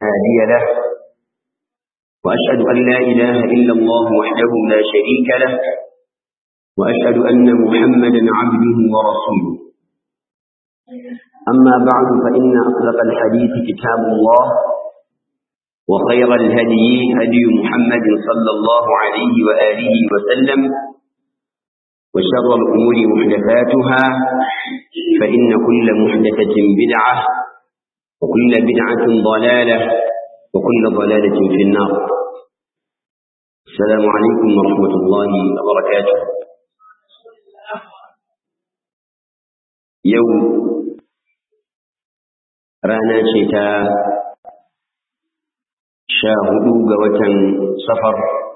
هادي له وأشهد أن لا إله إلا الله وحده لا شريك له وأشهد أن محمدا عبده ورسوله أما بعد فإن أصدق الحديث كتاب الله وخير الهدي هدي محمد صلى الله عليه وآله وسلم وشر الأمور محدثاتها فإن كل محدثة بدعة وكل بدعة ضلالة وكل ضلالة في النار السلام عليكم ورحمة الله وبركاته يوم رانا شتاء شاهدوا قوة سفر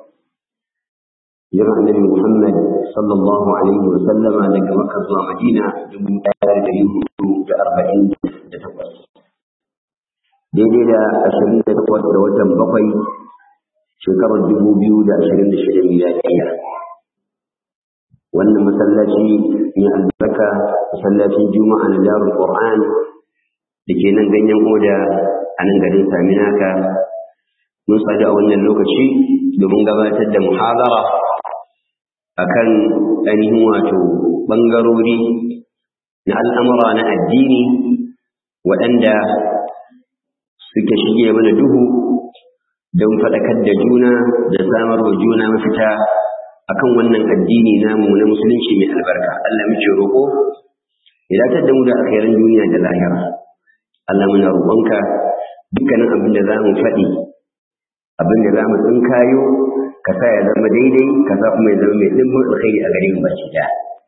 jira annabi Muhammad sallallahu alaihi wa sallama daga Makka zuwa Madina dubu ɗaya da ɗari hudu da arba'in da takwas. Daidai da ashirin da takwas da watan bakwai shekarar dubu biyu da ashirin da shida miliyariya. Wannan masallaci mai albarka masallacin Juma'a na Darul Qur'an da ke nan ganyen oda a nan garin Saminaka mun sadu a wannan lokaci domin gabatar da muhadara akan ainihin wato ɓangarori na al'amura na addini waɗanda suke shige mana duhu don faɗakar da juna da samar wa juna mafita akan wannan addini namu na musulunci mai albarka Allah muke roƙo ya datar da mu da alkhairan duniya da lahira Allah muna roƙonka dukkanin abin da za mu faɗi abin da za mu tsinkayo ka sa ya zama daidai ka sa kuma ya zama mai dimbin alkhairi a gare mu baki daya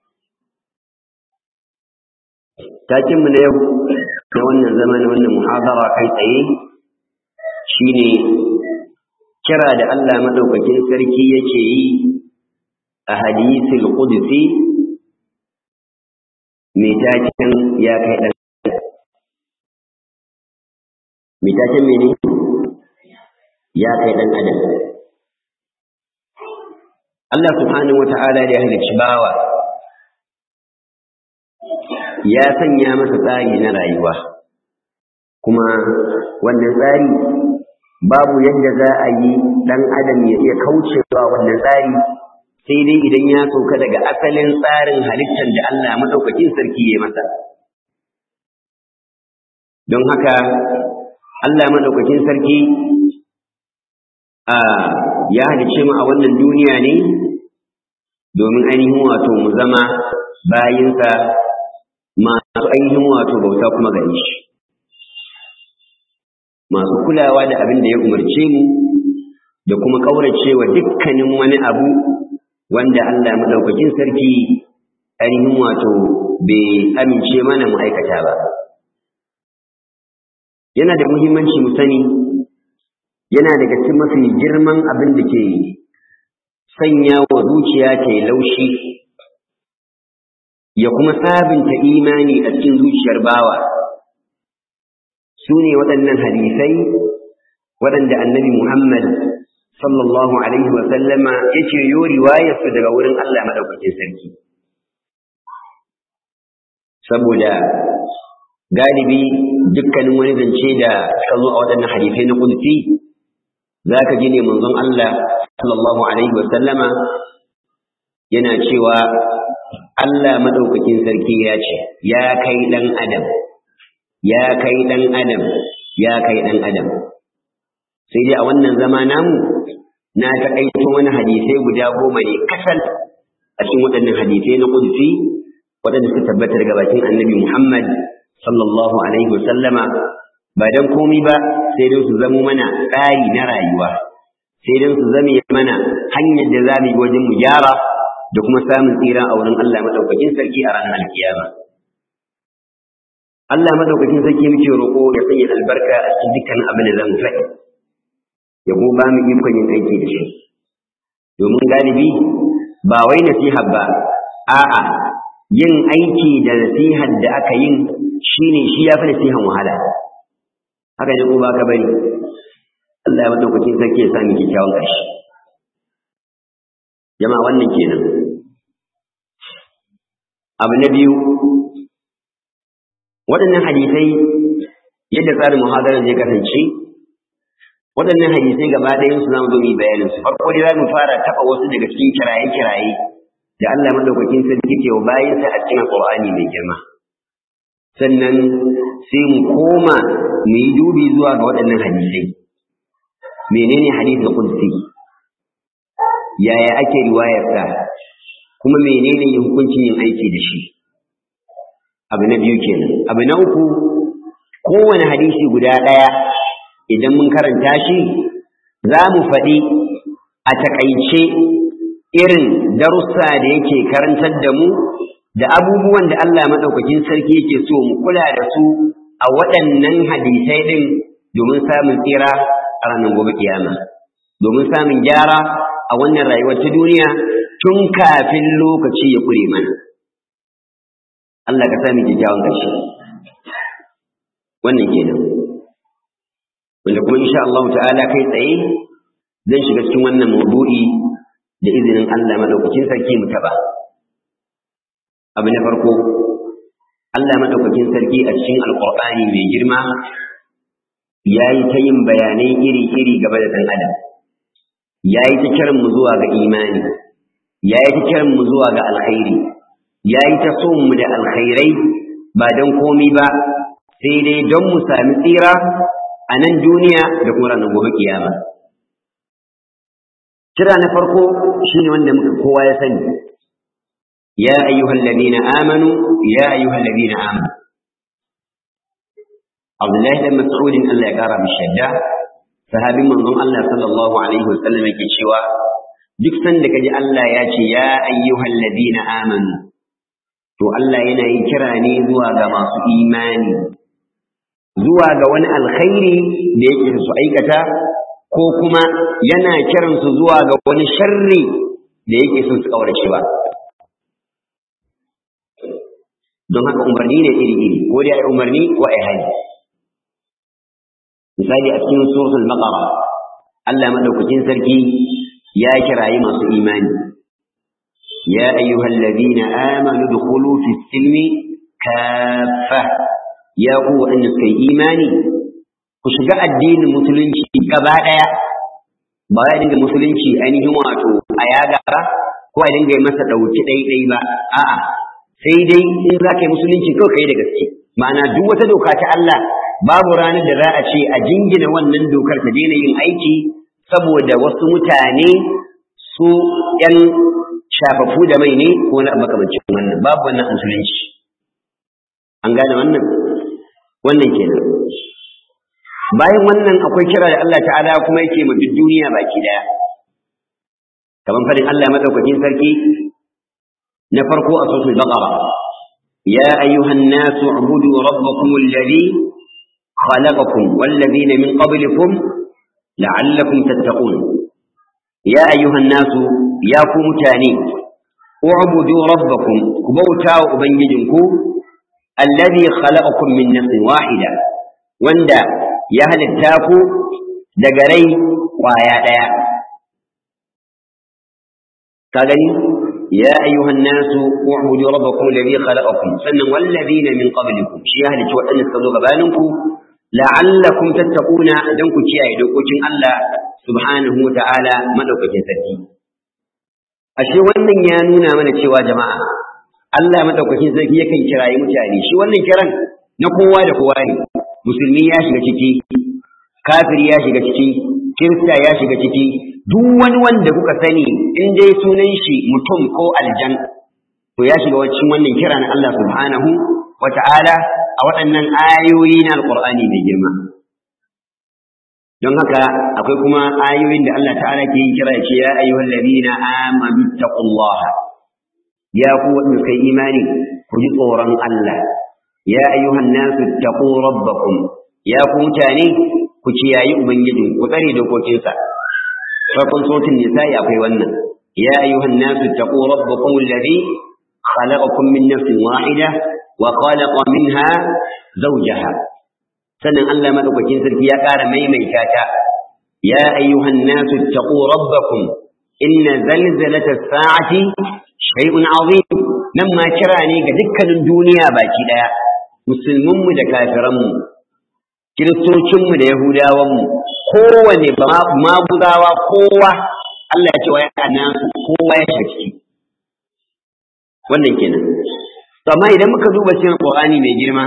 takin mu na yau na wannan zama na wannan muhadara kai tsaye shine kira da Allah madaukakin sarki yake yi a hadisul qudsi mai takin ya kai dan mai takin mene ya kai dan adam Allah subhanahu wata'ala da ya halicci bawa ya sanya masa tsari na rayuwa kuma wannan tsari babu yadda za a yi ɗan adam ya iya kaucewa wannan tsari sai dai idan ya sauka daga asalin tsarin halittar da Allah maɗaukakin sarki ya masa don haka Allah maɗaukakin sarki ya halice mu a wannan duniya ne domin ainihin wato mu zama bayinsa masu ainihin wato bauta kuma gare shi masu kulawa da abin da ya umarce mu da kuma ƙauracewa dukkanin wani abu wanda Allah maɗaukakin sarki ainihin wato bai amince mana mu aikata ba yana da muhimmanci mu sani yana daga cikin mafi girman abin da ke sanya wa zuciya ta yi laushi ya kuma sabunta imani a cikin zuciyar bawa su ne waɗannan hadisai waɗanda annabi Muhammad sallallahu alaihi wa sallama ya ce yo riwayarsu daga wurin Allah maɗaukakin sarki saboda galibi dukkanin wani zance da suka zo a waɗannan hadisai na kudsi za ka ji ne manzon Allah sallallahu alaihi wa sallama yana cewa Allah maɗaukakin sarki ya ce ya kai ɗan adam ya kai ɗan adam ya kai ɗan adam sai dai a wannan zama namu na taƙaito wani hadisai guda goma ne kasal a cikin waɗannan hadisai na ƙudfi waɗanda suka tabbatar ga bakin annabi Muhammad sallallahu alaihi wa sallama ba dan komai ba sai dai su zamo mana tsari na rayuwa sai dai su zame mana hanyar da za mu yi wajen mu gyara da kuma samun tsira a wurin Allah madaukakin sarki a ranar alkiyama Allah madaukakin sarki muke roƙo ya sanya albarka a cikin dukkan abin da zamu faɗi ya kuma ba mu ikon yin aiki da shi domin galibi ba wai nasiha ba a'a yin aiki da nasihar da aka yin shine shi ya fi nasihan wahala haka ne ko ba ka bari Allah ya madaukakin sarki ya sami kyakkyawan ƙarshe jama'a wannan kenan abu na biyu waɗannan hadisai yadda tsarin muhadarar zai kasance waɗannan hadisai gaba ɗayan su zamu zo mu bayanin su farko dai zamu fara taɓa wasu daga cikin kiraye-kiraye da Allah madaukakin sarki ke wa bayansa a cikin Qur'ani mai girma sannan sai mu koma mu yi dubi zuwa ga waɗannan hadisai menene hadisul qudsi yaya ake riwayarsa kuma menene yin hukuncin yin aiki da shi abu na biyu kenan abu na uku kowane hadisi guda ɗaya idan mun karanta shi za mu faɗi a taƙaice irin darussa da yake karantar da mu da abubuwan da Allah maɗaukakin sarki yake so mu kula da su a waɗannan hadisai ɗin domin samun tsira a ranar gobe kiyama domin samun gyara a wannan rayuwar ta duniya tun kafin lokaci ya kure mana Allah ka sami kyakkyawan ƙarshe wannan kenan wanda kuma insha Allah ta'ala kai tsaye zan shiga cikin wannan maudu'i da izinin Allah madaukakin sarki mu taba abu na farko Allah madaukakin sarki a cikin alqur'ani mai girma yayi ta yin bayanai iri-iri game da dan adam yayi ta kiran mu zuwa ga imani yayi ta kiran mu zuwa ga alkhairi yayi ta so mu da alkhairai ba don komi ba sai dai don mu sami tsira a nan duniya da kuma ranar gobe kiyama kira na farko shine wanda muka kowa ya sani ya ayyuhal ladina amanu ya ayyuhal ladina amanu Abdullahi dan Mas'udin Allah ya kara mishi yadda sahabin manzon Allah sallallahu alaihi wasallam yake cewa duk sanda kaji Allah ya ce ya ayyuhal ladina amanu to Allah yana yin kira ne zuwa ga masu imani zuwa ga wani alkhairi da yake su aikata ko kuma yana kiransu zuwa ga wani sharri da yake son su kaurace ba don haka umarni ne iri-iri ko dai ai umarni ko ai hali misali a cikin suratul baqara Allah madaukakin sarki ya kirayi masu imani ya ayyuhal ladina amanu dukhulu fis silmi kaffa ya ku waɗanda suka yi imani ku shiga addinin musulunci gaba ɗaya ba ya dinga musulunci ainihin wato a yaga ba ko a dinga masa ɗauki ɗaiɗai ba a'a sai dai in za ka yi musulunci kawai ka yi da gaske ma'ana duk wata doka ta Allah babu ranar da za a ce a jingina wannan dokar ta daina yin aiki saboda wasu mutane su ‘yan shafafu da mai ne ko na makamancin wannan babu wannan musulunci an gane wannan wannan kenan bayan wannan akwai kira da Allah ta'ala kuma yake ma duk duniya baki daya kaman fadin Allah madaukakin sarki na farko a suratul baqara ya ayyuhan nasu ubudu rabbakum alladhi khalaqakum wal ladina min qablikum la'allakum tattaqun ya ayyuhan nasu ya ku mutane ubudu rabbakum ku bauta wa ubangijinku alladhi khalaqakum min nafsin wahida wanda ya halitta ku daga rai kwaya daya ka gani ya ayyuhan nasu u'budu rabbakum alladhi khalaqakum sannan walladhina min qablikum shi ya halicci waɗanda suka zo gabaninku la'allakum tattaquna dan ku kiyaye dokokin Allah subhanahu wa ta'ala madaukakin sarki ashe wannan ya nuna mana cewa jama'a Allah madaukakin sarki yakan kirayi mutane shi wannan kiran na kowa da kowa ne musulmi ya shiga ciki kafiri ya shiga ciki kirista ya shiga ciki duk wani wanda kuka sani in dai sunan shi mutum ko aljan to ya shiga cikin wannan kira na Allah subhanahu wa ta'ala a waɗannan ayoyi na alƙur'ani mai girma don haka akwai kuma ayoyin da Allah ta'ala ke yin kira ce ya ayyuhal ladina amanu taqullaha ya ku wanda kai imani ku ji tsoron Allah ya ayyuhan nasu taqu rabbakum ya ku mutane ku kiyayi ubangijin ku tsare dokokinsa farkon sautin nisa'i akwai wannan ya ayyuhan nasu taqu rabbakum alladhi khalaqakum min nafsin wahida wa khalaqa minha zawjaha sannan Allah madaukakin sarki ya ƙara maimaita ta ya ayyuhan nasu taqu rabbakum inna zalzalata as-sa'ati shay'un 'azim nan ma kira ne ga dukkanin duniya baki daya musulmin mu da kafiran mu kiristocinmu da yahudawanmu kowane maguzawa kowa Allah ya ce wa yana kowa ya shiga ciki wannan kenan to amma idan muka duba cikin Qur'ani mai girma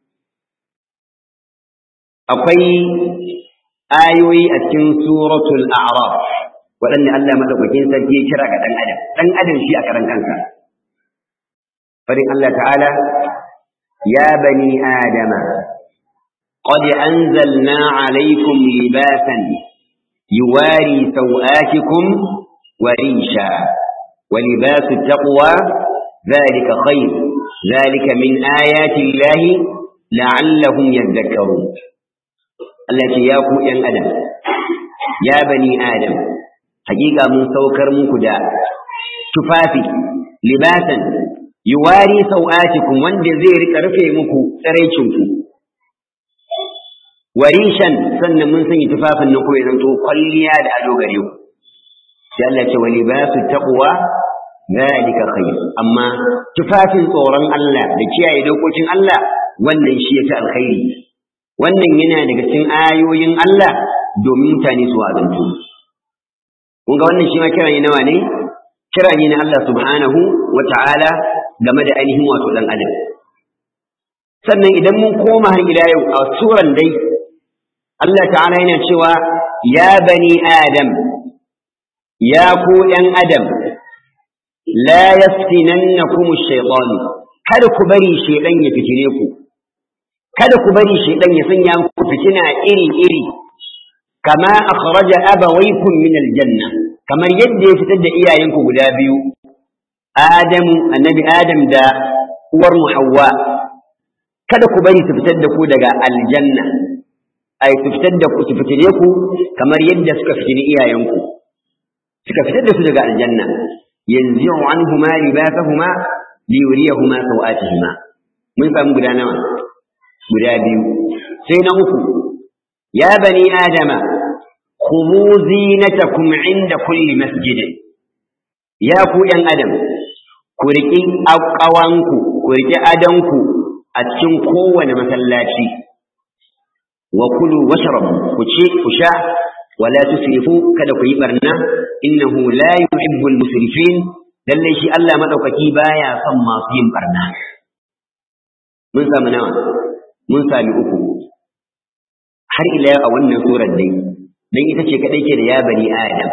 akwai ayoyi a cikin suratul a'raf waɗanda Allah madaukakin sarki ya kira ga dan adam dan adam shi a karan kansa farin Allah ta'ala ya bani adama qad anzalna alaykum libasan yuwari sawatikum wa risha wa libasu taqwa dhalika khayr dhalika min ayati llahi la'allahum yadhakkarun Allah ce ya ku ‘yan adam, ya bani adam, hakika mun saukar muku da tufafi, libasan, yuwari sau'atikum wanda zai rika rufe muku tsiraicinku. Warishan sannan mun sanya tufafin nan kuma ya zanto kwalliya da ado gare ku. Sai Allah ce wa libasu taqwa zalika khair amma tufafin tsoron Allah da kiyaye dokokin Allah wannan shi yafi alkhairi wannan yana daga cikin ayoyin Allah domin mutane su azantu kun ga wannan shi ma kira ne nawa ne kira ne na Allah subhanahu wa ta'ala game da ainihin wato dan adam sannan idan mun koma har ila yau a suran dai Allah ta'ala yana cewa ya bani adam ya ku ‘yan adam la yaftinannakum ash-shaytan kada ku bari shaytan ya fitine ku kada ku bari shaidan ya sanya muku fitina iri-iri kama akhraja abawaykum min aljanna kamar yadda ya fitar da iyayenku guda biyu Adamu annabi Adam da uwar mu Hawwa kada ku bari su fitar da ku daga aljanna ai su fitar da ku su fitine ku kamar yadda suka fitini iyayenku suka fitar da su daga aljanna yanzu anhuma libasahuma liyuriyahuma sawatihima mun samu guda nawa guda biyu sai na uku ya bani adama khudhu zinatakum inda kulli masjid ya ku yan adam ku riƙi ƙawanku ku riƙi adanku a cikin kowane masallaci wa kulu washrabu ku ci ku sha wala tusrifu kada ku yi barna innahu la yuhibbul musrifin lalle shi Allah madaukaki baya son masu yin barna mun samu nawa mun sami uku har ila a wannan surar dai dan ita ce kadai ke da ya bani adam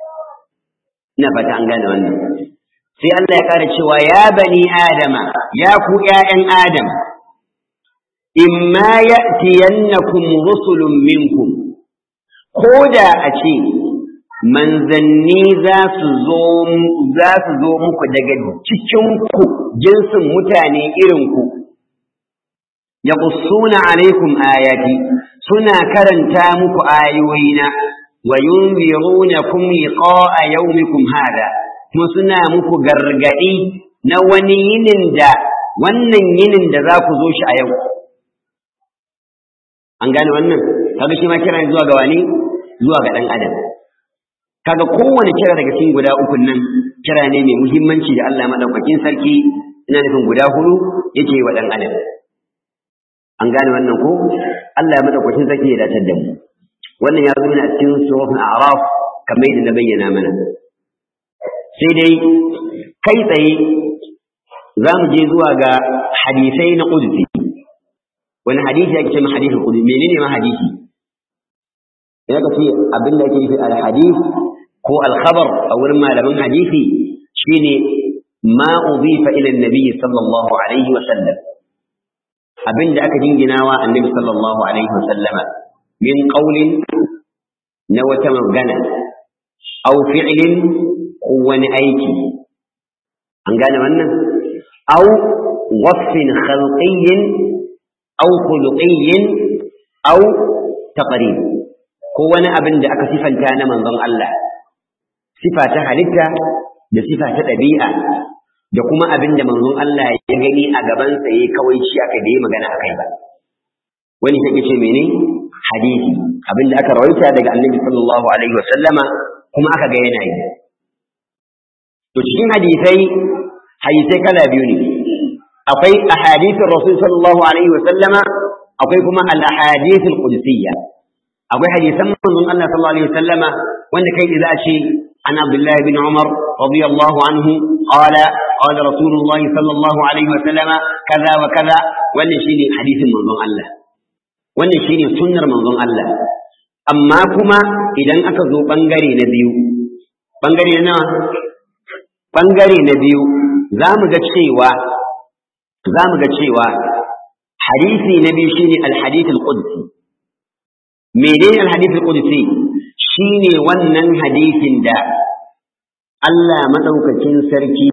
ina fata an gane wannan sai Allah ya kara cewa ya bani adama ya ku ƴaƴan adam imma ya'tiyannakum rusulun minkum koda a ce manzanni za su zo za su zo muku daga cikin ku jinsin mutane irin ku yaqussuna alaikum ayati suna karanta muku ayoyina wa yunzirunakum liqa'a yawmikum hada kuma suna muku gargadi na wani yinin da wannan yinin da za ku zo shi a yau an gane wannan kaga shi ma kira zuwa ga wani zuwa ga dan adam kaga kowane kira daga cikin guda ukun nan kira ne mai muhimmanci da Allah madaukakin sarki ina nufin guda hudu yake wa dan adam an gane wannan ko Allah ya madaukakin sarki ya dace da mu wannan ya zo a cikin suratul a'raf kamar yadda na bayyana mana sai dai kai tsaye za mu je zuwa ga hadisai na qudsi wani hadisi ake ce ma hadisul qudsi menene ma hadisi ya ka ce abin da ake nufi al hadith ko al khabar a wurin malaman hadisi shine ma udifa ila annabi sallallahu alaihi wa sallam abin da aka jinginawa annabi sallallahu alaihi wa sallama min qawlin na wata magana aw fi'lin ko wani aiki an gane wannan aw wasfin khalqiyyin aw khuluqiyyin aw taqrib ko wani abin da aka sifanta na manzon Allah sifa ta halitta da sifa ta ɗabi'a da kuma abin da manzon Allah ya gani a gabansa yayi kawai shi aka da yi magana akai ba wani take ce mene hadisi abin da aka rawaita daga annabi sallallahu alaihi wa sallama kuma aka ga yana yi to cikin hadisai hadisai kala biyu ne akwai ahadithur rasul sallallahu alaihi wa sallama akwai kuma al-ahadithul qudsiyya akwai hadisan manzon Allah sallallahu alaihi wasallama wanda kai za a ce an Abdullah bin Umar radiyallahu anhu qala qala Rasulullah sallallahu alaihi wasallama kaza wa kaza wannan shine hadisin manzon Allah wannan shine sunnar manzon Allah amma kuma idan aka zo bangare na biyu bangare na bangare na biyu za mu ga cewa za mu ga cewa hadisi na biyu shine al-hadith al-qudsi menene al-hadith al-qudsi shine wannan hadisin da Allah madaukakin sarki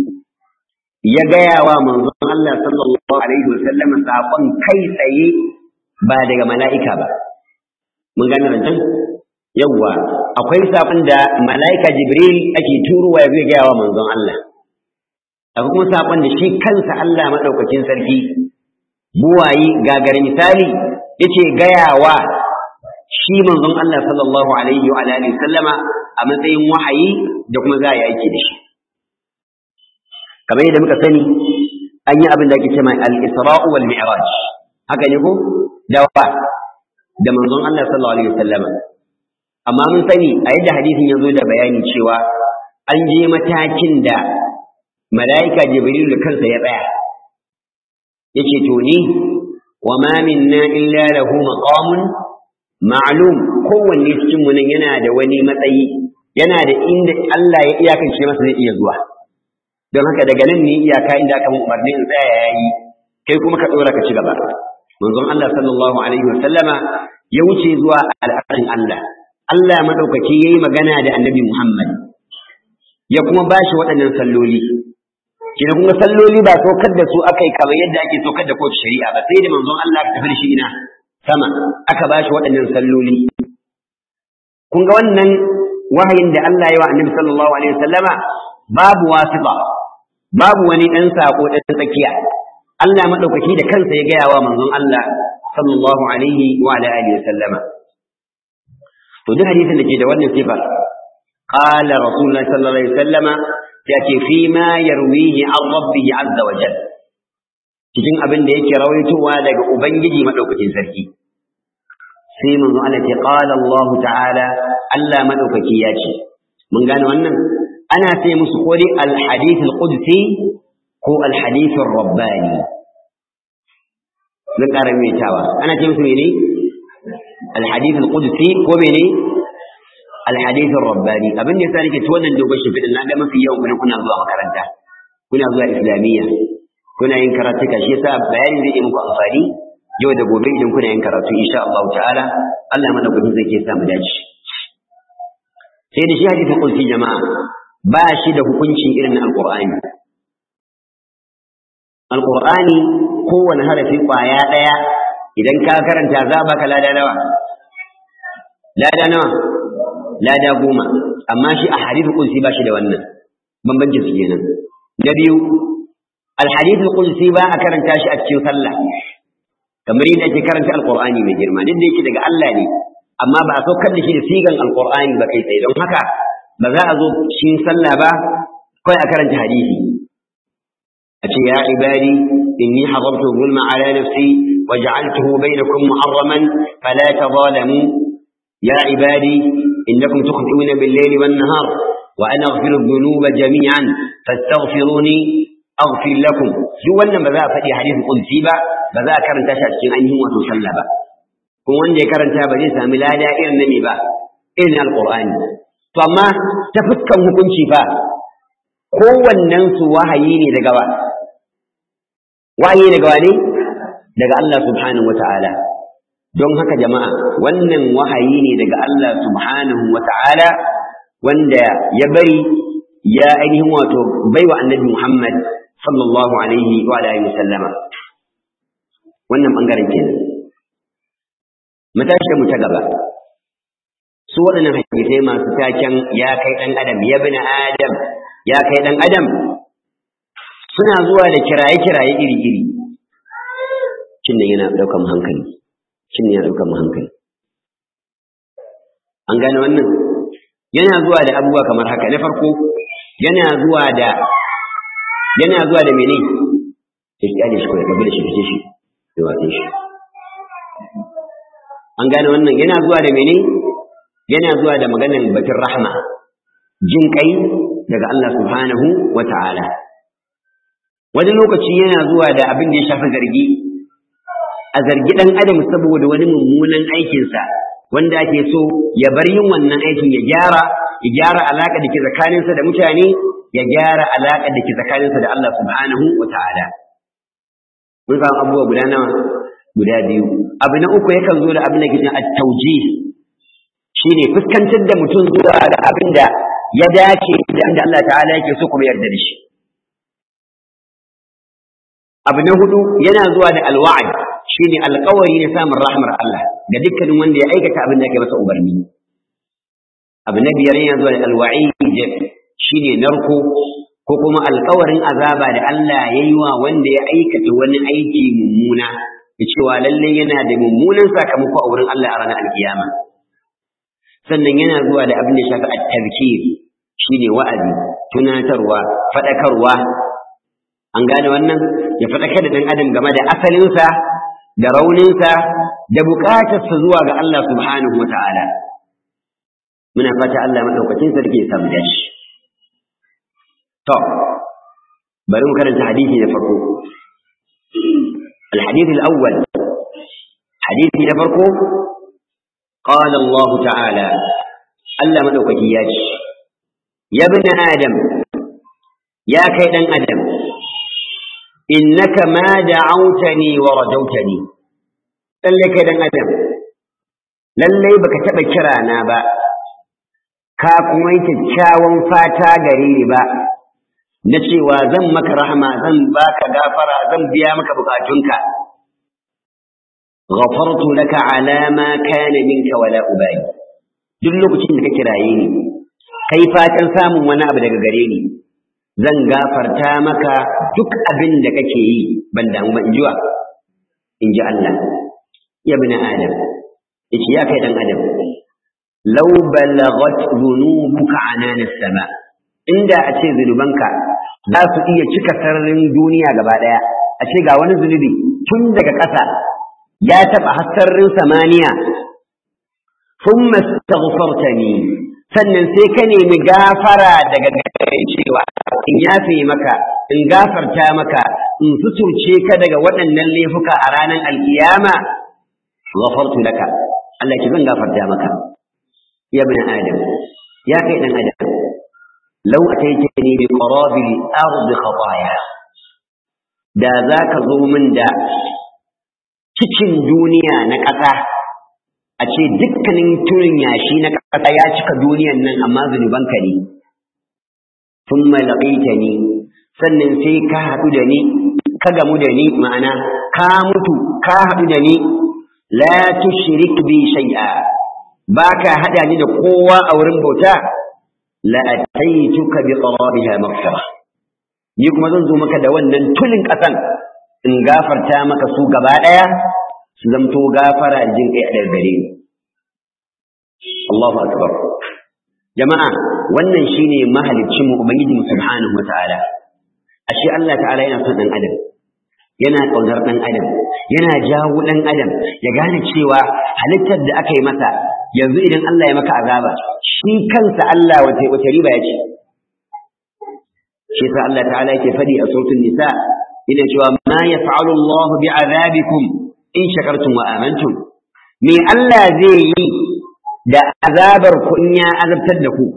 ya gaya wa manzon Allah sallallahu alaihi wasallam sakon kai tsaye ba daga mala'ika ba mun gane rancen yawwa akwai sakon da mala'ika jibril ake turuwa ya zai gaya wa manzon Allah akwai kuma sakon da shi kansa Allah madaukakin sarki buwayi gagar misali yace gayawa shi manzon Allah sallallahu alaihi wa alihi sallama a matsayin wahayi da kuma za a yi aiki da shi kamar yadda muka sani an yi abin da ake cewa al-isra'u wal mi'raj haka ne ko da wa da manzon Allah sallallahu alaihi wasallama amma mun sani a yadda hadisin ya zo da bayani cewa an je matakin da mala'ika jibril da kansa ya tsaya yace to ni wa ma minna illa lahu maqamun ma'lum kowanne cikin mu nan yana da wani matsayi yana da inda Allah ya iyakance masa zai iya zuwa don haka daga nan ne iyaka inda aka umarni in tsaya yayi kai kuma ka dora ka ci gaba manzon Allah sallallahu alaihi wa sallama ya wuce zuwa al'arin Allah Allah madaukaki yayi magana da Annabi Muhammad ya kuma bashi waɗannan salloli kina kuma salloli ba saukar da su akai kamar yadda ake saukar da kowace shari'a ba sai da manzon Allah ka tafi da shi ina sama aka bashi waɗannan salloli kun ga wannan wahayin da Allah ya wa Annabi sallallahu alaihi wasallama babu wasifa babu wani ɗan sako ɗan tsakiya Allah madaukaki da kansa ya gaya wa manzon Allah sallallahu alaihi wa ala alihi wasallama to duk hadisin da ke da wannan sifar qala rasulullahi sallallahu alaihi wasallama ya ce fi ma yarwihi an rabbihi azza wa jalla cikin abin da yake rawaitowa daga ubangiji madaukakin sarki sai manzo Allah ce qala Allah ta'ala Allah madaukaki ya ce mun gane wannan ana ce musu ko dai al-hadith al-qudsi ko al-hadith ar-rabbani zan ƙara maimaitawa ana ce musu mene al-hadith al-qudsi ko mene al-hadith ar-rabbani abin da yasa nake ci wannan dogon shimfiɗin na ga mafi yawan kuna kuna zuwa makaranta kuna zuwa islamiyya kuna yin karatuka shi yasa bayani zai yi muku amfani yau da gobe idan kuna yin karatu insha Allah ta'ala Allah mana gudu zai ke sa mu dace sai da shi hadisin qudsi jama'a ba shi da hukuncin irin alqur'ani alqur'ani kowane harafi kwaya daya idan ka karanta za baka lada nawa lada nawa lada goma amma shi a hadisin qudsi ba shi da wannan bambancin su kenan na biyu alhadithul qudsi ba a karanta shi a cikin sallah kamar yadda ake karanta alqur'ani mai girma duk da yake daga Allah ne amma ba a saukar da shi da sigan alqur'ani ba kai tsaye don haka ba za a zo cikin sallah ba kawai a karanta hadisi a ce ya ibadi inni hadartu zulma ala nafsi wa ja'altuhu bainakum muharraman fala tadhalamu ya ibadi innakum tukhti'una bil-layli wan-nahar wa ana aghfiru dhunuba jami'an fastaghfiruni aghfir lakum duk wannan ba za a faɗi hadisin qudsi ba ba za a karanta shi a cikin ainihin wato sallah ba kuma wanda ya karanta ba zai sami lada irin na me ba irin alqur'ani to amma ta fuskan hukunci fa kowannen su wahayi ne daga wa wahayi daga wa ne daga Allah subhanahu wata'ala don haka jama'a wannan wahayi ne daga Allah subhanahu wata'ala wanda ya bari ya ainihin wato baiwa annabi Muhammad sallallahu alaihi wa alihi wasallama wannan bangaren kenan matashi mu ta gaba su waɗannan hadisai masu taken ya kai ɗan adam ya bin adam ya kai ɗan adam suna zuwa da kiraye-kiraye iri-iri cin da yana ɗaukan hankali cin yana ɗaukan hankali an gane wannan yana zuwa da abubuwa kamar haka na farko yana zuwa da yana zuwa da mene ya kyale shi kawai gabi da shi fice shi da watsin shi an gane wannan yana zuwa da mene yana zuwa da maganar batun rahma jin kai daga Allah subhanahu wa ta'ala wani lokaci yana zuwa da abin da ya shafi zargi a zargi ɗan adam saboda wani mummunan aikinsa wanda ake so ya bar yin wannan aikin ya gyara ya gyara alaƙa da ke tsakaninsa da mutane ya gyara alaƙa da ke tsakaninsa da Allah subhanahu wa ta'ala mun samu abubuwa guda nawa guda biyu abu na uku yakan zo da abin da ke cikin at-tawjih shine fuskantar da mutum zuwa ga abin da ya dace da inda Allah ta'ala yake so kuma yarda da shi abu na hudu yana zuwa da alwa'ad shine alƙawari na samun rahmar Allah ga dukkanin wanda ya aikata abin da yake masa umarni abu na biyar yana zuwa da alwa'id shine narko ko kuma alƙawarin azaba da Allah ya yi wa wanda ya aikata wani aiki mummuna da cewa lalle yana da mummunan sakamako a wurin Allah a ranar alkiyama sannan yana zuwa da abin da shafi at-tazkir shine wa'azi tunatarwa fadakarwa an gane wannan ya fadakar da dan adam game da asalinsa da rauninsa da bukatarsa zuwa ga Allah subhanahu wata'ala muna fata Allah madaukakin sarki ya samu dashi to bari mu karanta hadisi da farko الحديث الأول حديث نفرقه قال الله تعالى ألا مدوك جياج يا ابن آدم يا كيد آدم إنك ما دعوتني ورجوتني للي كيد آدم للي بك تبكرانا با كاكويت تشاوان فاتا غريري با na cewa zan maka rahama zan baka gafara zan biya maka bukatunka ghafartu laka ala ma kana minka wala ubali duk lokacin da ka kiraye ni kai fatan samun wani abu daga gare ni zan gafarta maka duk abin da kake yi ban damu ba in jiwa in ji Allah ya bi adam yace ya kai dan adam law balagat dhunubuka anana sama inda a ce zunubanka za su iya cika sararin duniya gaba ɗaya a ce ga wani zunubi tun daga ƙasa ya taɓa hassarin samaniya sun mastaghfartani sannan sai ka nemi gafara daga gare cewa in yafe maka in gafarta maka in suturce ka daga waɗannan laifuka a ranar alkiyama ghafartu laka Allah ki zan gafarta maka ya bin adam ya kai dan adam لو أتيتني بقراب الأرض خطايا da za ka zo min da cikin duniya na ƙasa a ce dukkanin turin yashi na ƙasa ya cika duniyan nan amma zunubanka ne sun malaƙaita ni sannan sai ka haɗu da ni ka gamu da ni ma'ana ka mutu ka haɗu da ni la tushrik bi shay'a ba ka haɗa ni da kowa a wurin bauta la'ataituka bi qarabiha maghfira ni kuma zan zo maka da wannan tulin kasan in gafarta maka su gaba daya su zamto gafara jin kai a gare ni Allahu akbar jama'a wannan shine mahaliccin mu ubangiji mu subhanahu wataala ashe Allah ta'ala yana son dan adam yana kaunar dan adam yana jawo dan adam ya gane cewa halittar da aka yi masa yanzu idan Allah ya maka azaba shi kansa Allah wace wace riba ya ce shi sa Allah ta'ala yake fadi a sautin nisa ina cewa ma yaf'alu Allah bi'azabikum in shakartum wa amantum me Allah zai yi da azabar ku in ya azabtar da ku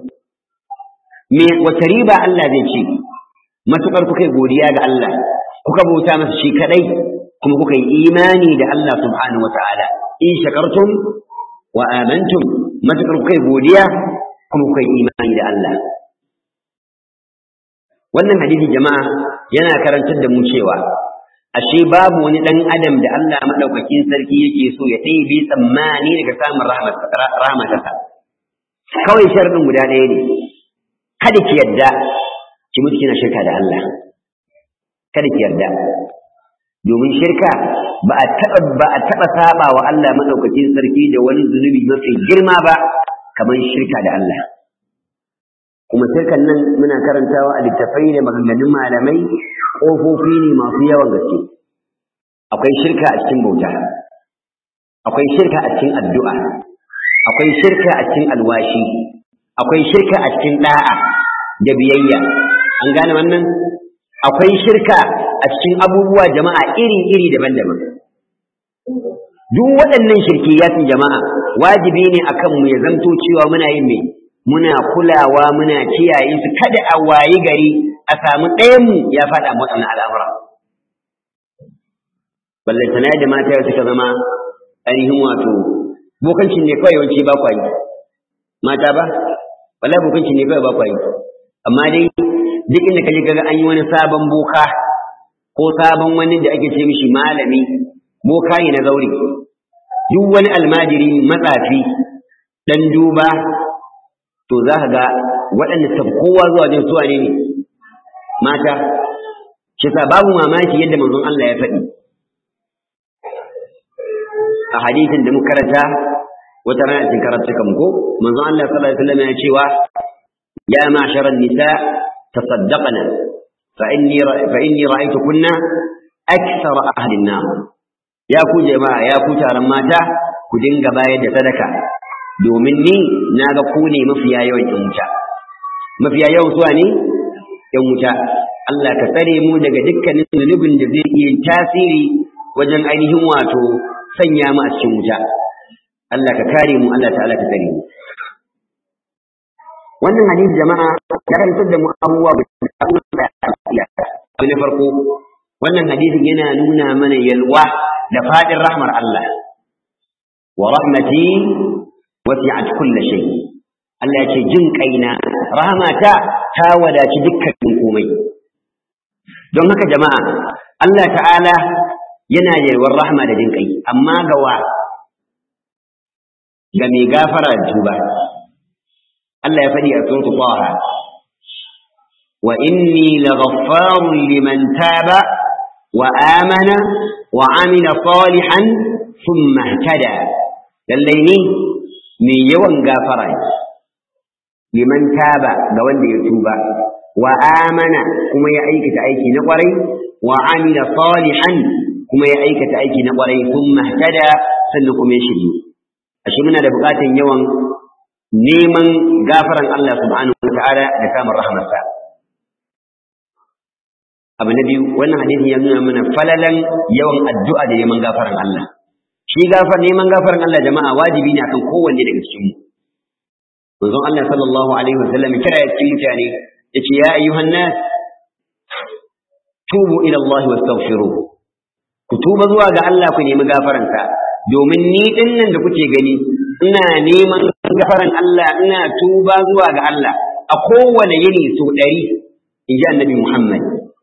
me wace riba Allah zai ce matukar kuka yi godiya ga Allah kuka bauta masa shi kadai kuma kuka yi imani da Allah subhanahu wa ta'ala in shakartum wa amantum matakar kai godiya kuma kai imani da Allah wannan hadisi jama'a yana karantar da mu cewa ashe babu wani dan adam da Allah madaukakin sarki yake so ya ɗebe tsammani daga samun rahmatarsa kawai sharadin guda ɗaya ne kada ki yarda ki mutu kina shirka da Allah kada ki yarda domin shirka ba a taɓa ba a taɓa saba wa Allah madaukakin sarki da wani zunubi mafi girma ba kamar shirka da Allah kuma shirkan nan muna karantawa a littafai da maganganun malamai ƙofofi ne masu yawan gaske akwai shirka a cikin bauta akwai shirka a cikin addu'a akwai shirka a cikin alwashi akwai shirka a cikin da'a da biyayya an gane wannan akwai shirka a cikin abubuwa jama'a iri-iri daban-daban duk waɗannan shirkiyatin jama'a wajibi ne akan mu ya zanto cewa muna yin me muna kulawa muna kiyaye su kada a wayi gari a samu ɗayan mu ya faɗa waɗannan al'amura ballantana da mata yau suka zama ainihin wato bokancin ne kawai yawanci ba kwa yi mata ba wallahi bokancin ne kawai ba kwa yi amma dai duk inda kaje kaga an yi wani sabon boka ko sabon wani da ake ce mishi malami boka ne na zauri duk wani almajiri matsafi dan duba to za ka ga waɗanda ta kowa zuwa jin suwa ne ne mata shi sa babu mamaki yadda manzon Allah ya faɗi a hadisin da muka karanta wata rana cikin karatu kan ko manzon Allah sallallahu alaihi wasallam ya cewa ya ma'sharan nisa tasaddaqna fa inni fa inni ra'aytukunna akthara ahli an-nar ya ku jama'a ya ku taron mata ku dinga bayar da sadaka domin ni na ga ku ne mafiya yawan yan wuta mafiya yawan suwa ne yan wuta Allah ka tsare mu daga dukkanin zunubin da zai iya tasiri wajen ainihin wato sanya mu a cikin wuta Allah ka kare mu Allah ta'ala ka tsare mu wannan hadisi jama'a ya karantar da mu abubuwa da abu na farko wannan hadisin yana nuna mana yalwa da fadin rahmar Allah wa rahmati wasi'at kulli shay Allah ya ce jin kaina rahmata ta wadaci dukkan komai don haka jama'a Allah ta'ala yana yalwar rahma da jin kai amma ga wa ga mai gafara da tuba Allah ya faɗi a suratu Taha wa inni laghaffarun liman taba wa amana wa amila salihan thumma ihtada lallai ni mai yawan gafara ne liman taba ga wanda ya tuba wa amana kuma ya aikata aiki na kwarai wa amila salihan kuma ya aikata aiki na kwarai thumma ihtada sannan kuma ya shiryu ashe muna da buƙatar yawan neman gafaran Allah subhanahu wa ta'ala da samun rahmarsa abu na biyu wannan hadisin ya nuna mana falalan yawan addu'a da neman gafaran Allah shi gafar neman gafaran Allah jama'a wajibi ne akan kowanne daga cikin mu manzon Allah sallallahu alaihi wa sallam kira ya cikin mutane yace ya ayyuhan nas tubu ila Allah wastaghfiru ku tuba zuwa ga Allah ku nemi gafaransa domin ni din nan da kuke gani ina neman gafaran Allah ina tuba zuwa ga Allah a kowane yini so ɗari in ji annabi Muhammad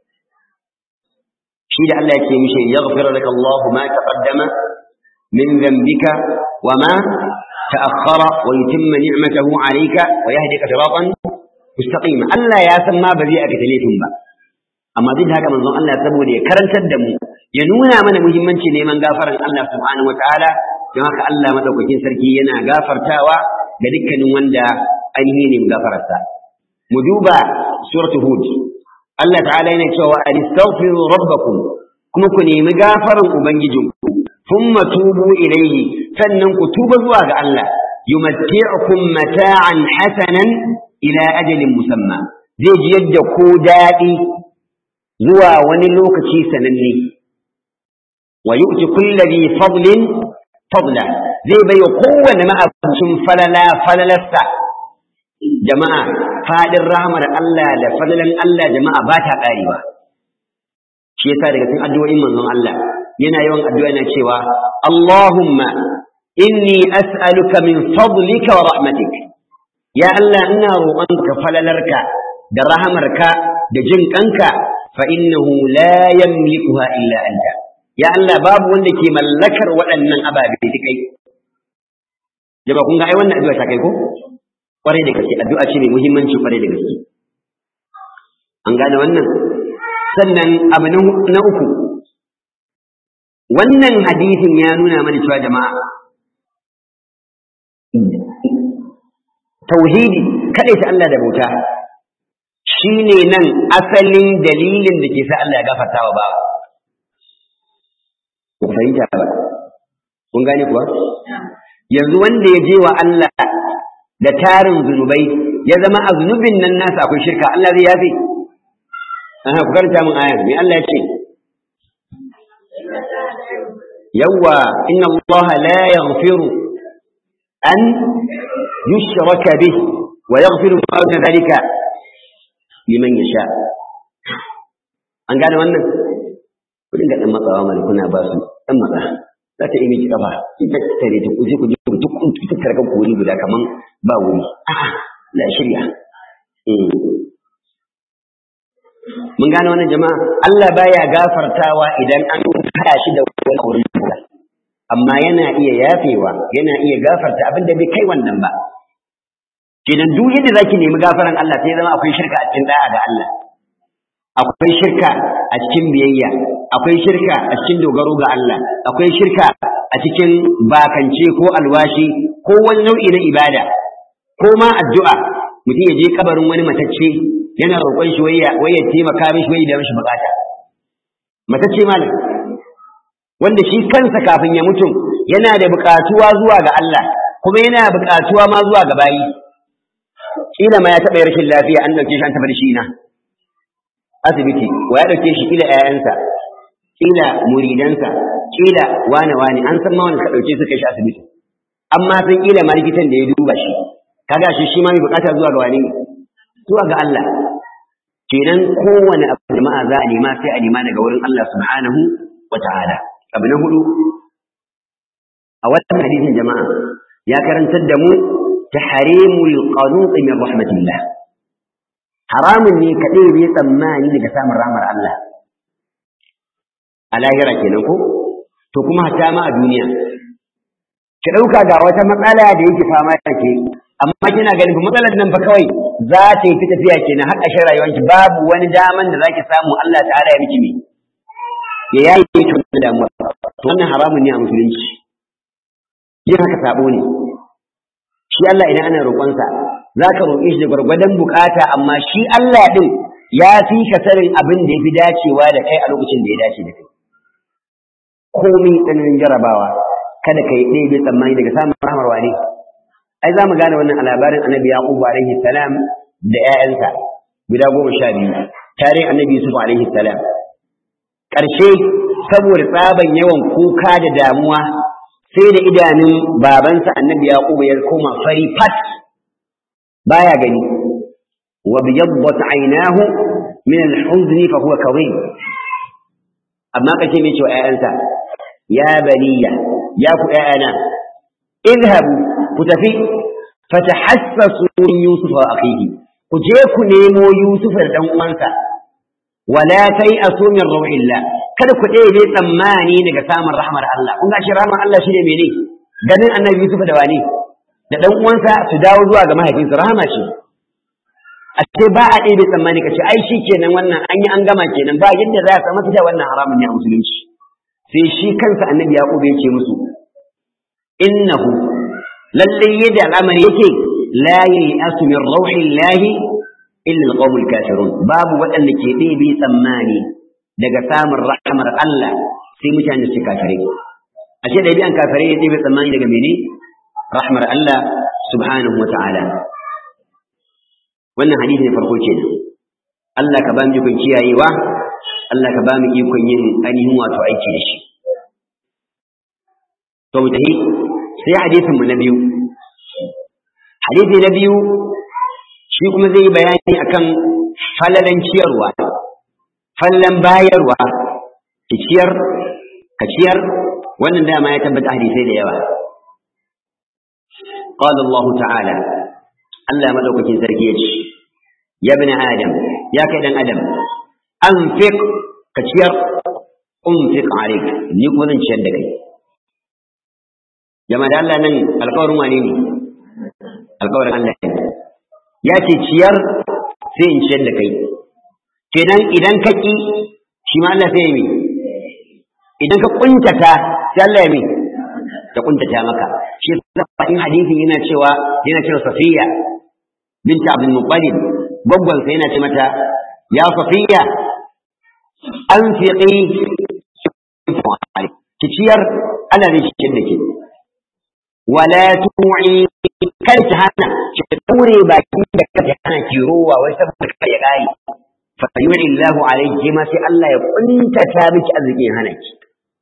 shi da Allah yake mishi yaghfir laka Allah ma taqaddama min dhanbika wa ma ta'akhkhara wa yutimma ni'matahu 'alayka wa yahdika siratan mustaqima Allah ya san ma ba zai aka laifin ba amma duk da haka manzon Allah saboda ya karantar da mu ya nuna mana muhimmanci neman gafaran Allah subhanahu wataala don haka Allah madaukakin sarki yana gafartawa ga dukkanin wanda ainihin ne gafararsa mu duba suratu hud Allah ta'ala yana cewa astaghfiru rabbakum kuma ku nemi gafaran ubangijinku thumma tubu ilayhi sannan ku tuba zuwa ga Allah yumatti'ukum mata'an hasanan ila ajalin musamma zai ji yadda ko daɗi zuwa wani lokaci sananne wa yu'ti kulli dhi fadlin fadla zai bai wa kowane ma'abucin falala falalarsa jama'a fadin rahmar Allah da falalan Allah jama'a ba ta ƙarewa shi yasa daga cikin addu'o'in manzon Allah yana yawan addu'a yana cewa Allahumma inni as'aluka min fadlika wa rahmatik ya Allah ina roƙonka falalarka da rahamarka da jin kanka fa innahu la yamlikuha illa anta ya Allah babu wanda ke mallakar waɗannan ababe da kai jaba kun ga ai wannan addu'a ta kai ko kwarai da gaske addu'a ce mai muhimmanci kwarai da gaske an gane wannan sannan abu na uku wannan hadisin ya nuna mana cewa jama'a tauhidi kadai ta Allah da bauta shine nan asalin dalilin da ke sa Allah ya gafarta wa bawa ku fahimta ba kun gane kuwa yanzu wanda ya je wa Allah da tarin zunubai ya zama a zunubin nan nasa akwai shirka Allah zai yafe aha ku karanta min aya me Allah ya ce yawwa inna Allah la yaghfiru an yushraka bih wa yaghfiru ma duna dhalika liman yasha an gane wannan ku dinga dan matsawa mana kuna ba su dan matsa za ta yi miki kafa ki tattare ta kuje kuje ku duk kun tattare kan wuri guda kaman ba wuri a'a la shirya mun gane wannan jama'a Allah baya gafartawa idan an hada shi da wani wurin amma yana iya yafewa yana iya gafarta abin da bai kai wannan ba kenan duk yadda zaki nemi gafaran Allah sai zama akwai shirka a cikin da'a ga Allah akwai shirka a cikin biyayya akwai shirka a cikin dogaro ga Allah akwai shirka a cikin bakance ko alwashi ko wani nau'i na ibada ko ma addu'a mutum ya je kabarin wani matacce yana roƙon shi wai ya taimaka mishi wai da mishi bukata matacce malam wanda shi kansa kafin ya mutum yana da bukatuwa zuwa ga Allah kuma yana bukatuwa ma zuwa ga bayi kila ma ya taɓa rashin lafiya an ɗauke shi an tafi da shi na asibiti wa ya ɗauke shi kila ƴaƴansa kila muridansa kila wane wane an san ma wani ka ɗauke su kai shi asibiti amma san kila ma likitan da ya duba shi kaga shi shi ma mai bukata zuwa ga wani zuwa ga Allah kenan kowane abu jama'a za a nema sai a nema daga wurin Allah subhanahu wa ta'ala abu na hudu a wannan hadisin jama'a ya karantar da mu tahrimul qanut min rahmatillah haramun ne ka ɗebe tsammani daga samun ramar Allah a lahira kenan ko to kuma hatta ma a duniya ki ɗauka ga wata matsala da yake fama da ke amma kina ganin matsalar nan fa kawai za ta yi tafiya kenan har ƙarshen rayuwarki babu wani daman da zaki samu Allah ta'ala ya miki me ya yayi ki da damuwa to wannan haramun ne a musulunci yin haka sabo ne shi Allah idan ana roƙonsa za ka roƙe shi da gwargwadon bukata amma shi Allah ɗin ya fi ka sanin abin da ya fi dacewa da kai a lokacin da ya dace da kai komai tsananin jarabawa kada ka yi ɗaya bai tsammani daga samun rahmar wane ai za mu gane wannan a labarin annabi yaqubu alaihi salam da ƴaƴansa guda goma sha biyu tarihin annabi yusuf alaihi salam ƙarshe saboda tsaban yawan kuka da damuwa sai da idanun babansa annabi yaqubu ya koma fari fat baya gani wa biyaddat aynahu min al-huzn fa huwa kadhib amma kace me cewa ƴaƴansa ya baniya ya ku ƴaƴana idhabu ku tafi fatahassasu min yusuf wa akhihi ku je ku nemo yusuf da dan uwansa wala tai'asu min ruhillah kada ku ɗebe tsammani daga samun rahmar Allah kun ga shi rahmar Allah shine mene ganin annabi yusuf da wani da ɗan uwansa su dawo zuwa ga mahaifinsu rahama ce a ce ba a ɗebe tsammani ka ce ai shi kenan wannan an yi an gama kenan ba yadda za a samu fita wannan haramun ne a musulunci sai shi kansa annabi yaqub ya ce musu innahu lalle yadda al'amari yake la yai'asu min rauhillahi illa alqawmul kafirun babu waɗanda ke ɗebe tsammani daga samun rahmar Allah sai mutane su kafirai ashe da biyan kafirai ya ɗebe tsammani daga mene rahmar Allah subhanahu wa ta'ala. Wannan hadisi ne farko kenan. Allah ka ba mu ikon kiyayewa, Allah ka ba mu ikon yin ainihin wato aiki da shi. To mu tafi sai hadisin mu na biyu. Hadisi na biyu shi kuma zai yi bayani akan falalan ciyarwa, fallan bayarwa, ki ciyar, ka ciyar, wannan dama ya tabbata hadisai da yawa. قال الله تعالى الله مدوكك سركيج يا ابن آدم يا كيدن آدم أنفق كتير أنفق عليك نيكو ذن شدك جماعة الله نن القول مانيني القول الله يا تيار سين شدك kenan idan ka ki shi ma Allah sai yi idan ka kuntata sai Allah ya mi ta kuntata maka shi in hadisin yana cewa yana cewa safiya binta abdul muttalib gwaggwan sai yana ce mata ya safiya an fiqi ki ciyar Allah zai ciyar da ke wala tu'i kar ki hana ki daure baki da kake hana ki rowa wai saboda kai ya kai fa yu'i Allahu alayki ma sai Allah ya kuntata miki arzikin hana ki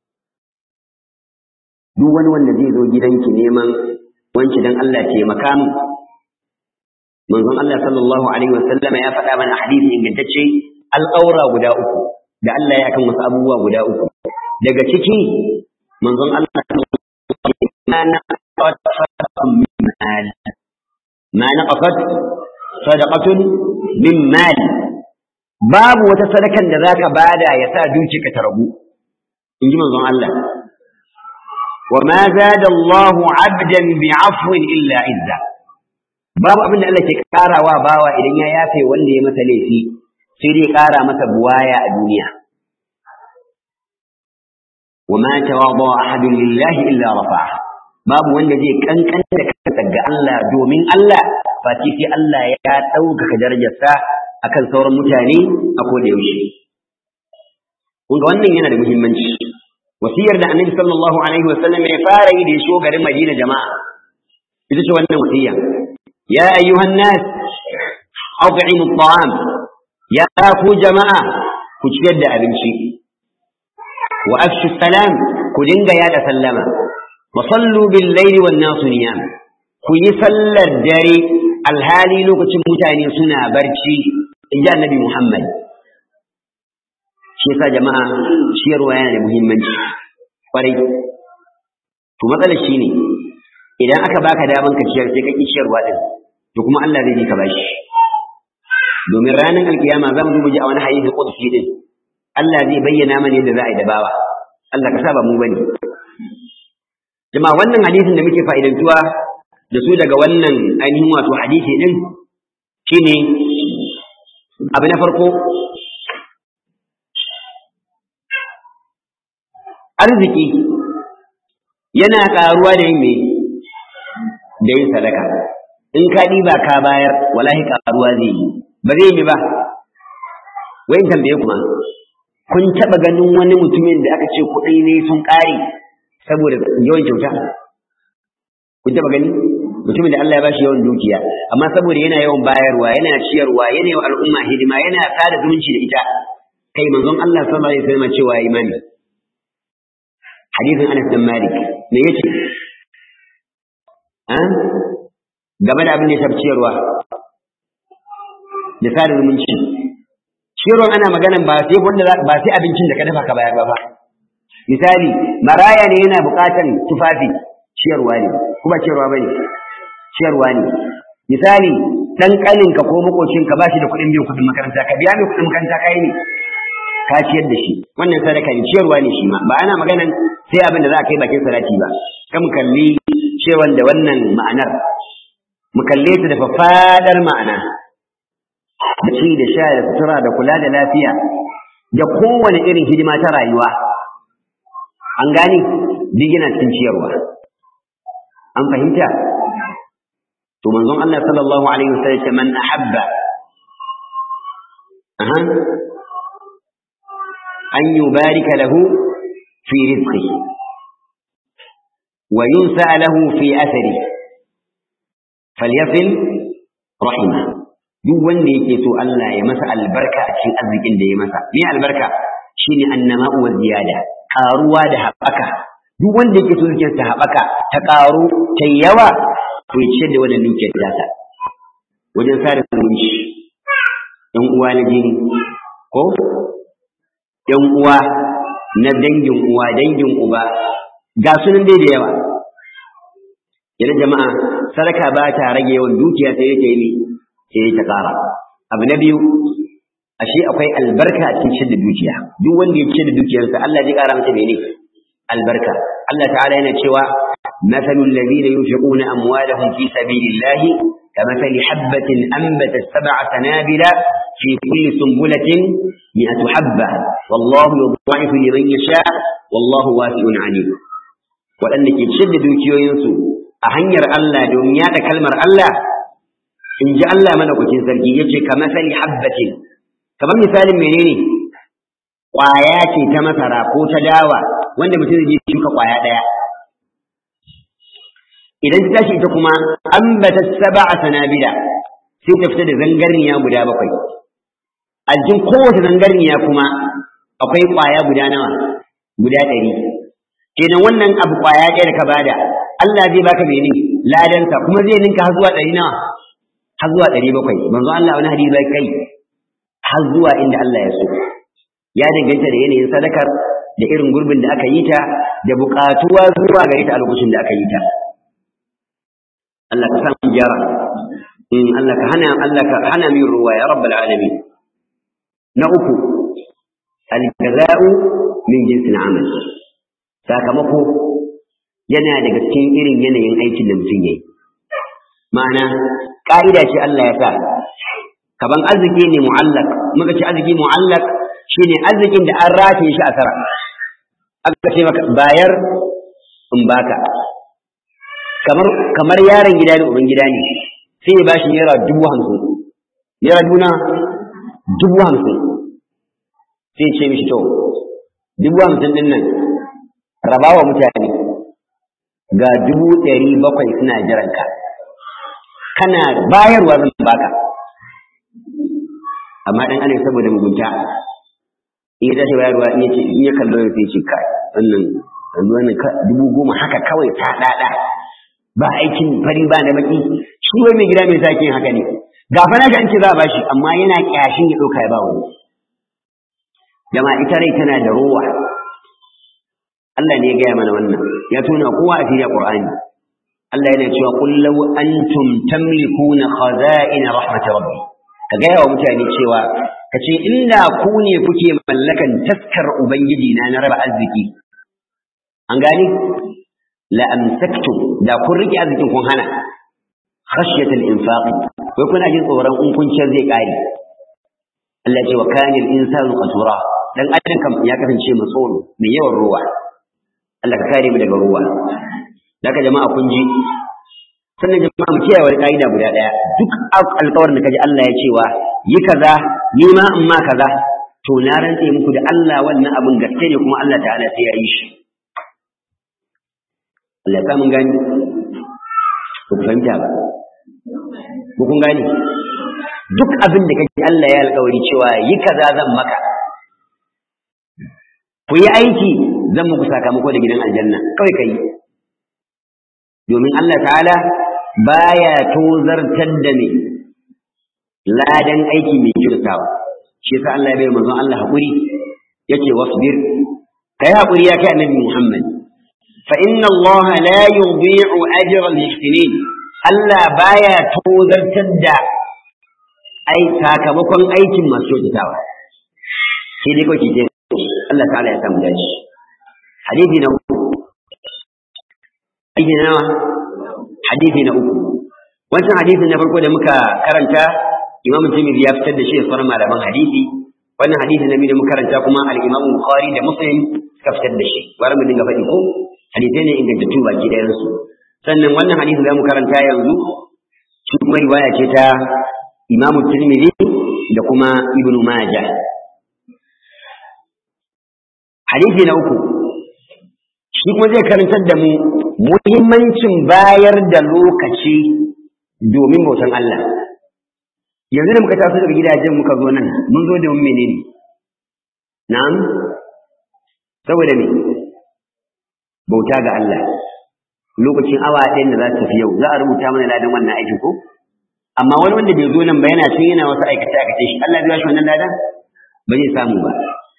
duk wani wanda zai zo gidanki neman wanki dan Allah taimaka min manzon Allah sallallahu alaihi wasallama ya faɗa mana hadisi ingantacce alƙawra guda uku da Allah ya kan wasu abubuwa guda uku daga ciki manzon Allah ma naqat sadaqatun min mal ma naqat sadaqatun min mal babu wata sadakan da zaka bada ya sa dukiyarka ta ragu in ji manzon Allah وما زاد الله عبدا بعفو إلا عزة babu abin da Allah ke karawa bawa idan ya yafe wanda ya masa laifi sai dai kara masa buwaya a duniya wa ma tawadu ahadun lillahi illa rafa'a babu wanda zai kankan da kansa ga Allah domin Allah fati sai Allah ya ɗaukaka darajarsa akan sauran mutane a koda yaushe kun ga wannan yana da muhimmanci wasiyar da annabi sallallahu alaihi wa sallam ya fara yi da ya shigo garin Madina jama'a ita ce wannan wasiya ya ayyuhan nas at'imu at'am ya ku jama'a ku ciyar da abinci wa afshu salam ku dinga yada sallama wa sallu bil layli wan nasu niyam ku yi sallar dare alhali lokacin mutane suna barci in ji annabi Muhammad shi yasa jama'a ciyarwa yana da muhimmanci kwarai to matsalar shi ne idan aka baka daman ka ciyar sai ka ki ciyarwa din to kuma Allah zai ji ka bashi domin ranar alkiyama za mu ji a wani hadisi qudsi din Allah zai bayyana mana yadda za a yi da bawa Allah ka saba mu bane jama'a wannan hadisin da muke fa'idantuwa da su daga wannan ainihin wato hadisi din shine abu na farko arziki yana ƙaruwa da yin me da yin sadaka in ka ɗiba ka bayar wallahi ƙaruwa zai yi ba zai yi ba wayin tambaye kuma kun taɓa ganin wani mutumin da aka ce kuɗi ne sun ƙare saboda yawan kyauta kun taɓa gani mutumin da Allah ya bashi yawan dukiya amma saboda yana yawan bayarwa yana ciyarwa yana yawan al'umma hidima yana sada zumunci da ita kai manzon Allah sallallahu alaihi wasallam cewa imani hadisin Anas bin Malik me yace ah game da abin da ya tafi ciyarwa da sada zumunci ciyarwa ana magana ba sai wanda ba sai abincin da ka dafa ka bayar ba fa misali maraya ne yana buƙatan tufafi ciyarwa ne kuma ciyarwa bane ciyarwa ne misali dan kalinka ko makocinka ba shi da kuɗin biyan kuɗin makaranta ka biya mai kuɗin makaranta kai ne ka ciyar da shi wannan sadaka ne ciyarwa ne shi ma ba ana maganan sai abin da za a kai bakin salati ba kan kalli cewan da wannan ma'anar mu kalle ta da fafadar ma'ana da ci da sha da sutura da kula da lafiya da kowane irin hidima ta rayuwa an gane duk yana cikin ciyarwa an fahimta to manzon Allah sallallahu alaihi wasallam man ahabba aha أن يبارك له في رزقه وينسى له في أثره فليصل رحمه duk wanda yake so Allah ya masa albarka a cikin arzikin da ya masa me albarka shine annama wa ziyada karuwa da haɓaka duk wanda yake so yake ta haɓaka ta karu ta yawa to ya ce da wannan dukiyar ta wajen sada zumunci ɗan uwa na jini ko ‘yan uwa na dangin uwa, dangin uba, ga sunan dai da yawa. Yana jama'a, sadaka ba ta rage yawan dukiya sai yake yi sai ta ƙara. Abu na biyu, ashe akwai albarka a cikin da dukiya. Duk wanda ya ce da dukiyarsa, Allah zai ƙara masa mene? Albarka. Allah ta'ala yana cewa, مثل الذين ينفقون أموالهم في سبيل الله كمثل حبة أنبتت سبع سنابل في كل سنبلة مئة حبة والله يضاعف لمن يشاء والله واسع عليم waɗanda ke ciyar da dukiyoyinsu a hanyar Allah domin yaɗa kalmar Allah in ji Allah madaukakin sarki ya ce ka masali habbatin kamar misalin menene ƙwaya ce ta masara ko ta dawa wanda mutum zai shuka ƙwaya ɗaya idan ta tashi ita kuma ambata sab'a sanabila sai ta fita da zangarniya guda bakwai a jikin kowace zangarniya kuma akwai ƙwaya guda nawa guda ɗari kenan wannan abu ƙwaya ɗaya da ka bada Allah zai baka mene ladansa kuma zai ninka har zuwa ɗari nawa har zuwa ɗari bakwai manzo Allah wani hadisi bai kai har zuwa inda Allah ya so ya danganta da yanayin sadakar da irin gurbin da aka yi ta da buƙatuwa zuwa gare ta a lokacin da aka yi ta Allah ka samu gyara in Allah ka hana Allah ka hana min ruwa ya rabbal alamin na uku al-jaza'u min jinsil amal sakamako yana daga cikin irin yanayin aikin da mutum yayi ma'ana ka'ida ce Allah ya sa kaban arziki ne mu'allaq muka ce arziki mu'allaq shine arzikin da an rataye shi a sara aka ce maka bayar in baka kamar kamar yaron gida da uban gida ne sai ya bashi naira dubu hamsin naira duna dubu hamsin sai ce mishi to dubu hamsin din nan rabawa mutane ga dubu ɗari bakwai suna jiranka kana bayarwa zan baka amma dan ana saboda mugunta in ya tashi bayarwa in yace in ya kallo sai ce kai wannan wannan dubu goma haka kawai ta dada ba aikin fari ba na baki shi wai mai gida mai sake haka ne ga fa nashi an ce za a bashi amma yana kyashin ya dauka ya ba wani jama'a ita rai tana da rowa Allah ne ya gaya mana wannan ya tona kowa a cikin Qur'ani Allah yana cewa qul law antum tamlikuna khaza'in rahmat rabbi ka gaya wa mutane cewa ka ce inda ku ne kuke mallakan taskar ubangiji na na raba arziki an gane la amsaktum da kun rike arzikin kun hana khashyat al-infaq wai kuna jin tsoron in kun ciyar zai kare Allah ce wa kana al-insanu qatura dan adam kam ya kasance matsoro mai yawan ruwa Allah ka kare mu daga ruwa daga jama'a kun ji sannan jama'a mu kiyaye wani ka'ida guda daya duk alƙawarin da kaji Allah ya cewa yi kaza ni ma in ma kaza to na rantse muku da Allah wannan abin gaske ne kuma Allah ta'ala sai ya yi shi Allah ya mun gani ku fahimta ba ku kun gani duk abin da kaji Allah ya alƙawari cewa yi kaza zan maka ku yi aiki zan muku sakamako da gidan aljanna kawai kai domin Allah ta'ala baya tozartar da me ladan aiki mai kyautawa shi yasa Allah ya bai manzon Allah hakuri yace wasbir kai hakuri ya kai annabi Muhammad fa inna Allah la yudhi'u ajra al-muhsinin Allah baya tozartar da ai sakamakon aikin masu kyautawa sai dai kawai ce Allah ta'ala ya samu dace hadisi na uku hadisi na nawa hadisi na uku wancan hadisin na farko da muka karanta Imam Tirmidhi ya fitar da shi da sauran malaman hadisi wannan hadisi na biyu da muka karanta kuma al-Imam Bukhari da Muslim suka fitar da shi bari mu dinga faɗi ko hadisai ne ingantattu baki ɗayan su sannan wannan hadisi da mu karanta yanzu shi kuma riwaya ce ta Imam Tirmidhi da kuma Ibn Majah hadisi na uku shi kuma zai karantar da mu muhimmancin bayar da lokaci domin bautan Allah yanzu da muka taso daga gidajen muka zo nan mun zo domin menene na'am saboda me bauta ga Allah lokacin awa ɗayan da za ta tafi yau za a rubuta mana ladan wannan aikin ko amma wani wanda bai zo nan ba yana cin yana wasu aikace aikace shi Allah zai shi wannan ladan ba zai samu ba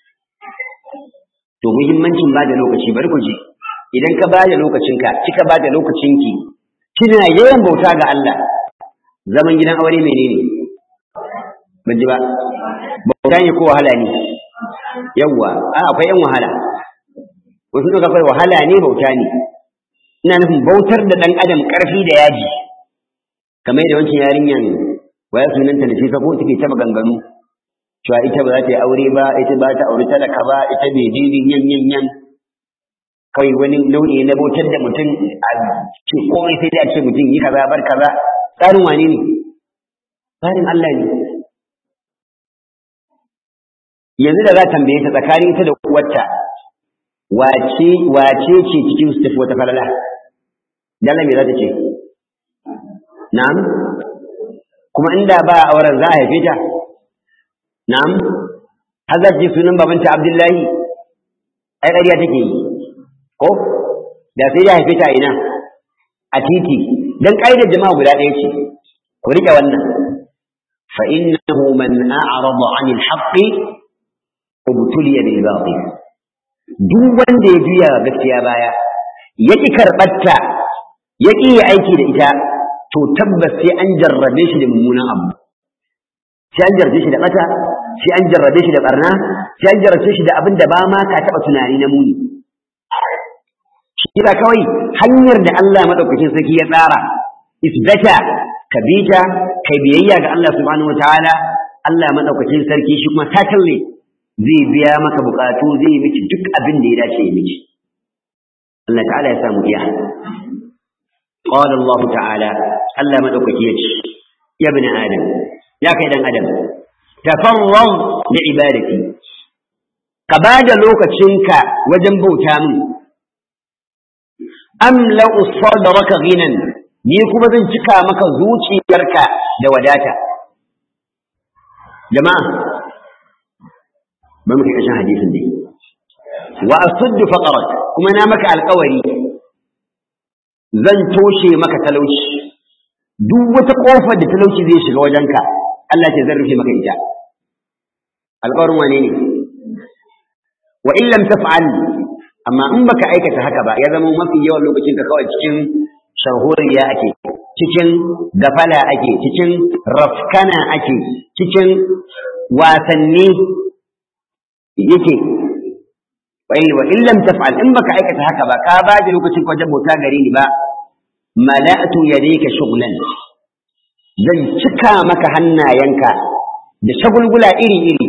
to muhimmancin ba da lokaci bari ku ji idan ka bada lokacinka kika bada lokacinki kina yawan bauta ga Allah zaman gidan aure menene ban ji ba bauta ne ko wahala ne yawwa a akwai yan wahala wasu duka akwai wahala ne bauta ne ina nufin bautar da dan adam karfi da yaji kamar da wancan yarinyan waya sunanta da fisa ko take ta maganganu cewa ita ba za ta yi aure ba ita ba ta aure talaka ba ita bai jinin yan yan yan kawai wani nau'i na bautar da mutum a ce komai sai dai a ce mutum yi kaza bar kaza tsarin wane ne tsarin Allah ne yanzu da za tambaye ta tsakanin ita da uwarta wace wace ce cikin su tafi wata falala dala me za ta ce na'am kuma inda ba auren za a haife ta na'am har za ce sunan babanta abdullahi ai ƙarya take yi ko da sai ya haife ta ina a titi dan ƙa'idar jama'a guda ɗaya ce ku rike wannan fa innahu man a'rada 'anil haqqi ubtuliya bil batil duk wanda ya juya gaskiya baya ya ki karɓarta ya ƙi yi aiki da ita to tabbas sai an jarrabe shi da mummunan abu sai an jarrabe shi da ɓata sai an jarrabe shi da ɓarna sai an jarrabe shi da abin da ba ma ka taɓa tunani na muni shi kawai hanyar da Allah maɗaukakin sarki ya tsara isbata ka bi ta kai biyayya ga Allah subhanahu wataala Allah maɗaukakin sarki shi kuma tatalle zai biya maka bukatu zai miki duk abin da ya dace ya miki Allah ta'ala ya samu iya qala Allah ta'ala Allah madaukaki yace ya ibn adam ya kai dan adam tafarrag bi ibadati ka bada lokacinka wajen bauta min amla sadraka ghinan ni kuma zan cika maka zuciyarka da wadata jama'a ba muke kashin hadisin ne wa asuddu faqarak kuma na maka alƙawari zan toshe maka talauci duk wata kofar da talauci zai shiga wajenka Allah ce zan rufe maka ita alƙawarin wane ne wa in lam taf'al amma in baka aikata haka ba ya zama mafi yawan lokacin ka kawai cikin sharhuriya ake cikin gafala ake cikin rafkana ake cikin wasanni yake wa in lam taf'al in baka aikata haka ba ka ba da lokacin wajen bauta gare ni ba mala'atu yadayka shughlan zan cika maka hannayenka da shagulgula iri iri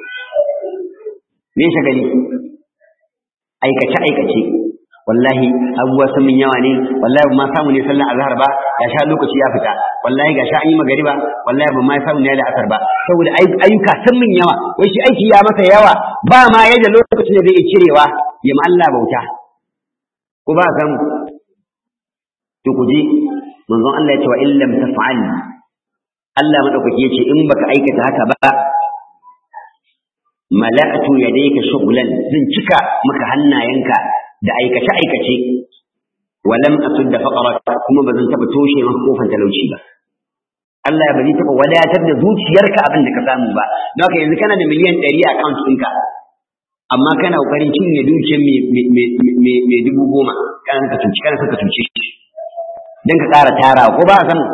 me shagali aikace aikace wallahi abubuwa sun min yawa ne wallahi ba ma samu ne sallan azhar ba ga sha lokaci ya fita wallahi ga sha an yi magariba wallahi ba ma samu ne da asar ba saboda ayyuka sun min yawa wai shi aiki ya masa yawa ba ma yadda lokacin da zai cirewa ya ma Allah bauta ko ba samu to ku ji manzon Allah ya ce wa illam taf'al Allah madaukaki ya ce in baka aikata haka ba mala'atu yadayka shughlan zan cika maka hannayenka da aikace aikace walam asudda faqarak kuma ba zan taba toshe maka kofar talauci ba Allah ba zai taba wadatar da zuciyarka abin da ka samu ba don haka yanzu kana da miliyan 100 a account ɗinka amma kana kokarin cinye dukiyar mai dubu goma kana ka cuci kana ka cuci don ka ƙara tara ko ba a san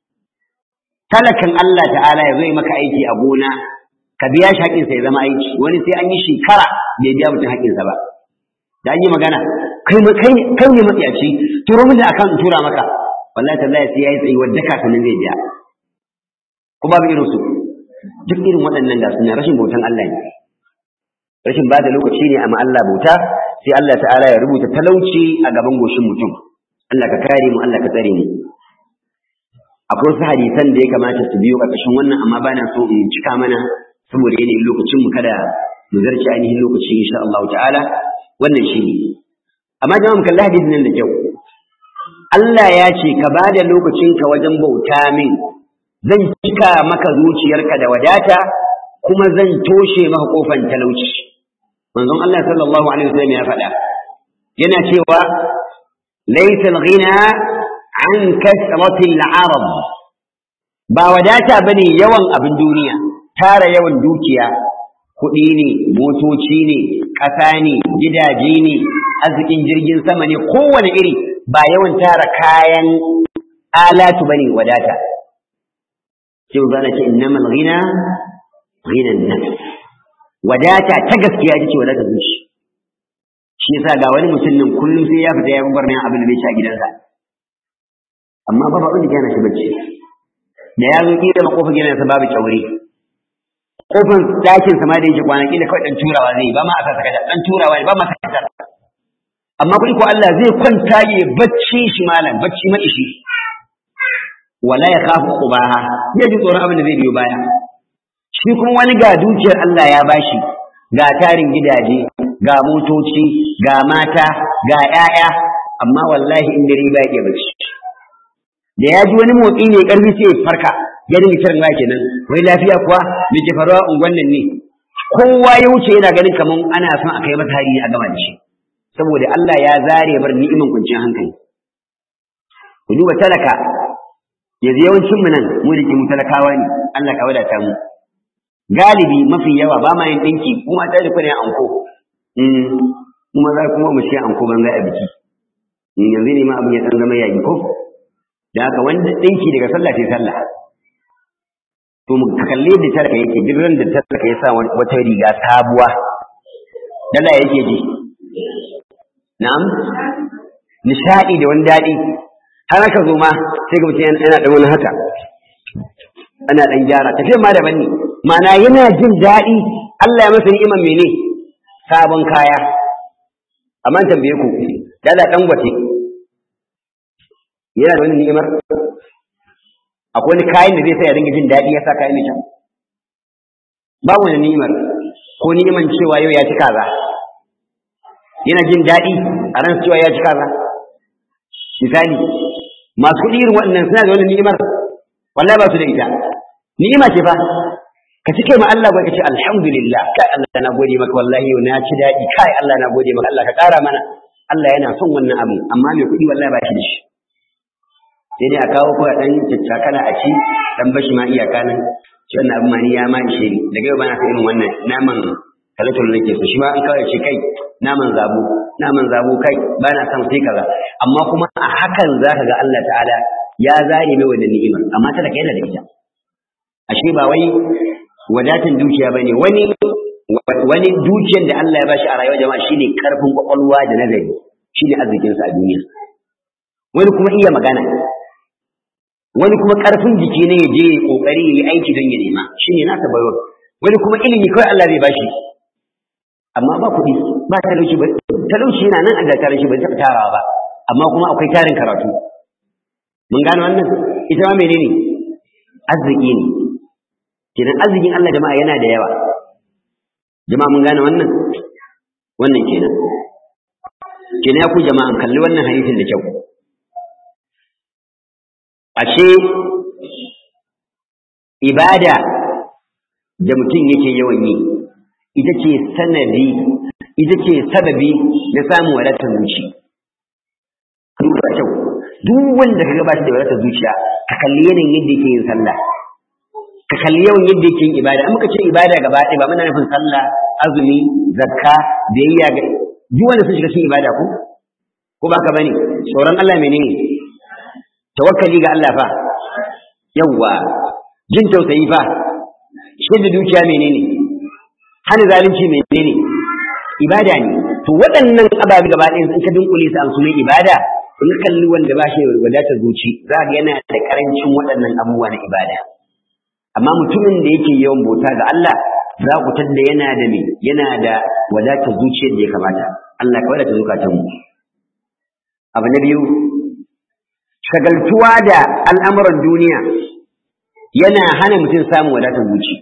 talakan Allah ta'ala ya zo yi maka aiki a gona ka biya shi haƙinsa ya zama aiki wani sai an yi shekara bai biya mutum haƙinsa ba da an yi magana kai kai kai ne matsiyaci turo mun da akan tura maka wallahi tallahi sai yayi tsayi wadda kafin zai biya ko babu irin su duk irin waɗannan da suna rashin bautan Allah ne rashin ba da lokaci ne amma Allah bauta sai Allah ta'ala ya rubuta talauci a gaban goshin mutum Allah ka kare mu Allah ka tsare mu akwai wasu hadisan da ya kamata su biyo ƙarƙashin wannan amma ba na so in cika mana saboda yanayin lokacin mu kada mu zarce ainihin lokaci insha Allah ta'ala wannan shi ne amma jama'a mu kalli hadisin nan da kyau Allah ya ce ka ba da lokacinka wajen bauta min zan cika maka zuciyarka da wadata kuma zan toshe maka kofan talauci manzon Allah sallallahu alaihi wasallam ya faɗa yana cewa laysa al-ghina an kasrati al-arab ba wadata bane yawan abin duniya tara yawan dukiya kuɗi ne motoci ne ƙasa ne gidaje ne arzikin jirgin sama ne kowane iri ba yawan tara kayan alatu bane wadata sai zana ce innamal ghina ghinan nafs wadata ta gaskiya ita ce wadata zuci shi yasa ga wani mutum nan kullum sai ya fita ya gubar ne abin da zai ci a gidansa amma ba abin da yana shi bacci da ya zo kira makofar gidansa babu kyaure kofar dakin sama da yake kwanaki da kawai dan turawa zai ba ma a saka dan turawa ba ma saka amma kuɗi ko Allah zai kwanta ya bacci shi malam bacci ma ishi wala ya khafu qubaha ya ji tsoron abin da zai biyo baya shi kuma wani ga dukiyar Allah ya bashi ga tarin gidaje ga motoci ga mata ga ƴaƴa amma wallahi in dare ba ya bacci da ya ji wani motsi ne karfi sai ya farka ya dinga kiran waya kenan wai lafiya kuwa me ke faruwa unguwan nan ne kowa ya wuce yana ganin kaman ana son a kai masa hari a gama da shi saboda Allah ya zare bar ni'iman kuncin hankali ku duba talaka yanzu yawancin mu nan mu da ke mu talakawa ne Allah ka wadata mu galibi mafi yawa ba ma yin dinki kuma ta da kuna anko kuma za kuma mu ce anko ban a biki yanzu ne ma abin ya dan zama yayi ko da haka wanda dinki daga sallah sai sallah to mu kalle da talaka yake duk ran da talaka ya sa wata riga sabuwa dala yake ji na'am nishadi da wani dadi har aka zo ma sai ga mutum yana da wani haka ana dan gyara tafiya ma daban ne ma'ana yana jin daɗi Allah ya masa ni'iman mene sabon kaya amma tambaye ku dala dan gwate yana da wani ni'imar akwai wani kayan da zai sa ya dinga jin daɗi ya sa kayan mai kyau ba wani ni'imar ko ni'iman cewa yau ya ci kaza yana jin daɗi a ran cewa ya ci kaza misali masu kuɗi irin waɗannan suna da wani ni'imar wallahi ba su da ita ni'ima ce fa ka cike ma Allah ka ce alhamdulillah kai Allah na gode maka wallahi yau na ci daɗi kai Allah na gode maka Allah ka ƙara mana Allah yana son wannan abu amma mai kuɗi wallahi ba shi da shi sai dai a kawo ko a ɗan caccakala a ci dan bashi ma iyaka nan shi wannan abu ma ni ya ma ishe ni daga yau ba na irin wannan naman talatul nake so shi ma an kawai ce kai naman zabo naman zabo kai ba na son sai kaza amma kuma a hakan zaka ga Allah ta'ala ya zare mai wannan ni'imar amma talaka yana da ita ashe ba wai wadatin dukiya bane wani wani dukiyar da Allah ya bashi a rayuwar jama'a shine karfin kwakwalwa da nazari shine arzikin sa a duniya wani kuma iya magana wani kuma karfin jiki ne ya je kokari ya yi aiki don ya nema shine nasa bayo wani kuma ilimi kawai Allah zai bashi amma ba kuɗi ba talauci ba talauci yana nan a da tarin shi ba zai tarawa ba amma kuma akwai tarin karatu mun gane wannan ita ma menene arziki ne kenan arzikin Allah jama'a yana da yawa jama'a mun gane wannan wannan kenan kenan ya ku jama'an kalli wannan hadisin da kyau ashe ibada da mutum yake yawan yi ita ce sanadi ita ce sababi na samun wadatar zuci duba kyau duk wanda ka gabata da wadatar zuciya ka kalli yanayin yadda yake yin sallah ka kalli yawan yadda yake yin ibada an muka ce ibada gaba ɗaya ba muna nufin sallah azumi zakka biyayya ga duk wanda sun shiga cikin ibada ko ko ba ka bane tsoron Allah menene tawakkali ga Allah fa yawwa jin tausayi fa shi da dukiya menene hana zalunci menene ibada ne to waɗannan ababe gaba ɗaya sun ka dunkule su an sunan ibada in kalli wanda ba shi wadatar zuci za ga yana da karancin waɗannan abubuwa na ibada amma mutumin da yake yawan bauta ga Allah za ku tadda yana da me yana da wadatar zuciyar da ya kamata Allah ka wadata zukatan mu abu na biyu shagaltuwa da al'amuran duniya yana hana mutum samun wadatar zuci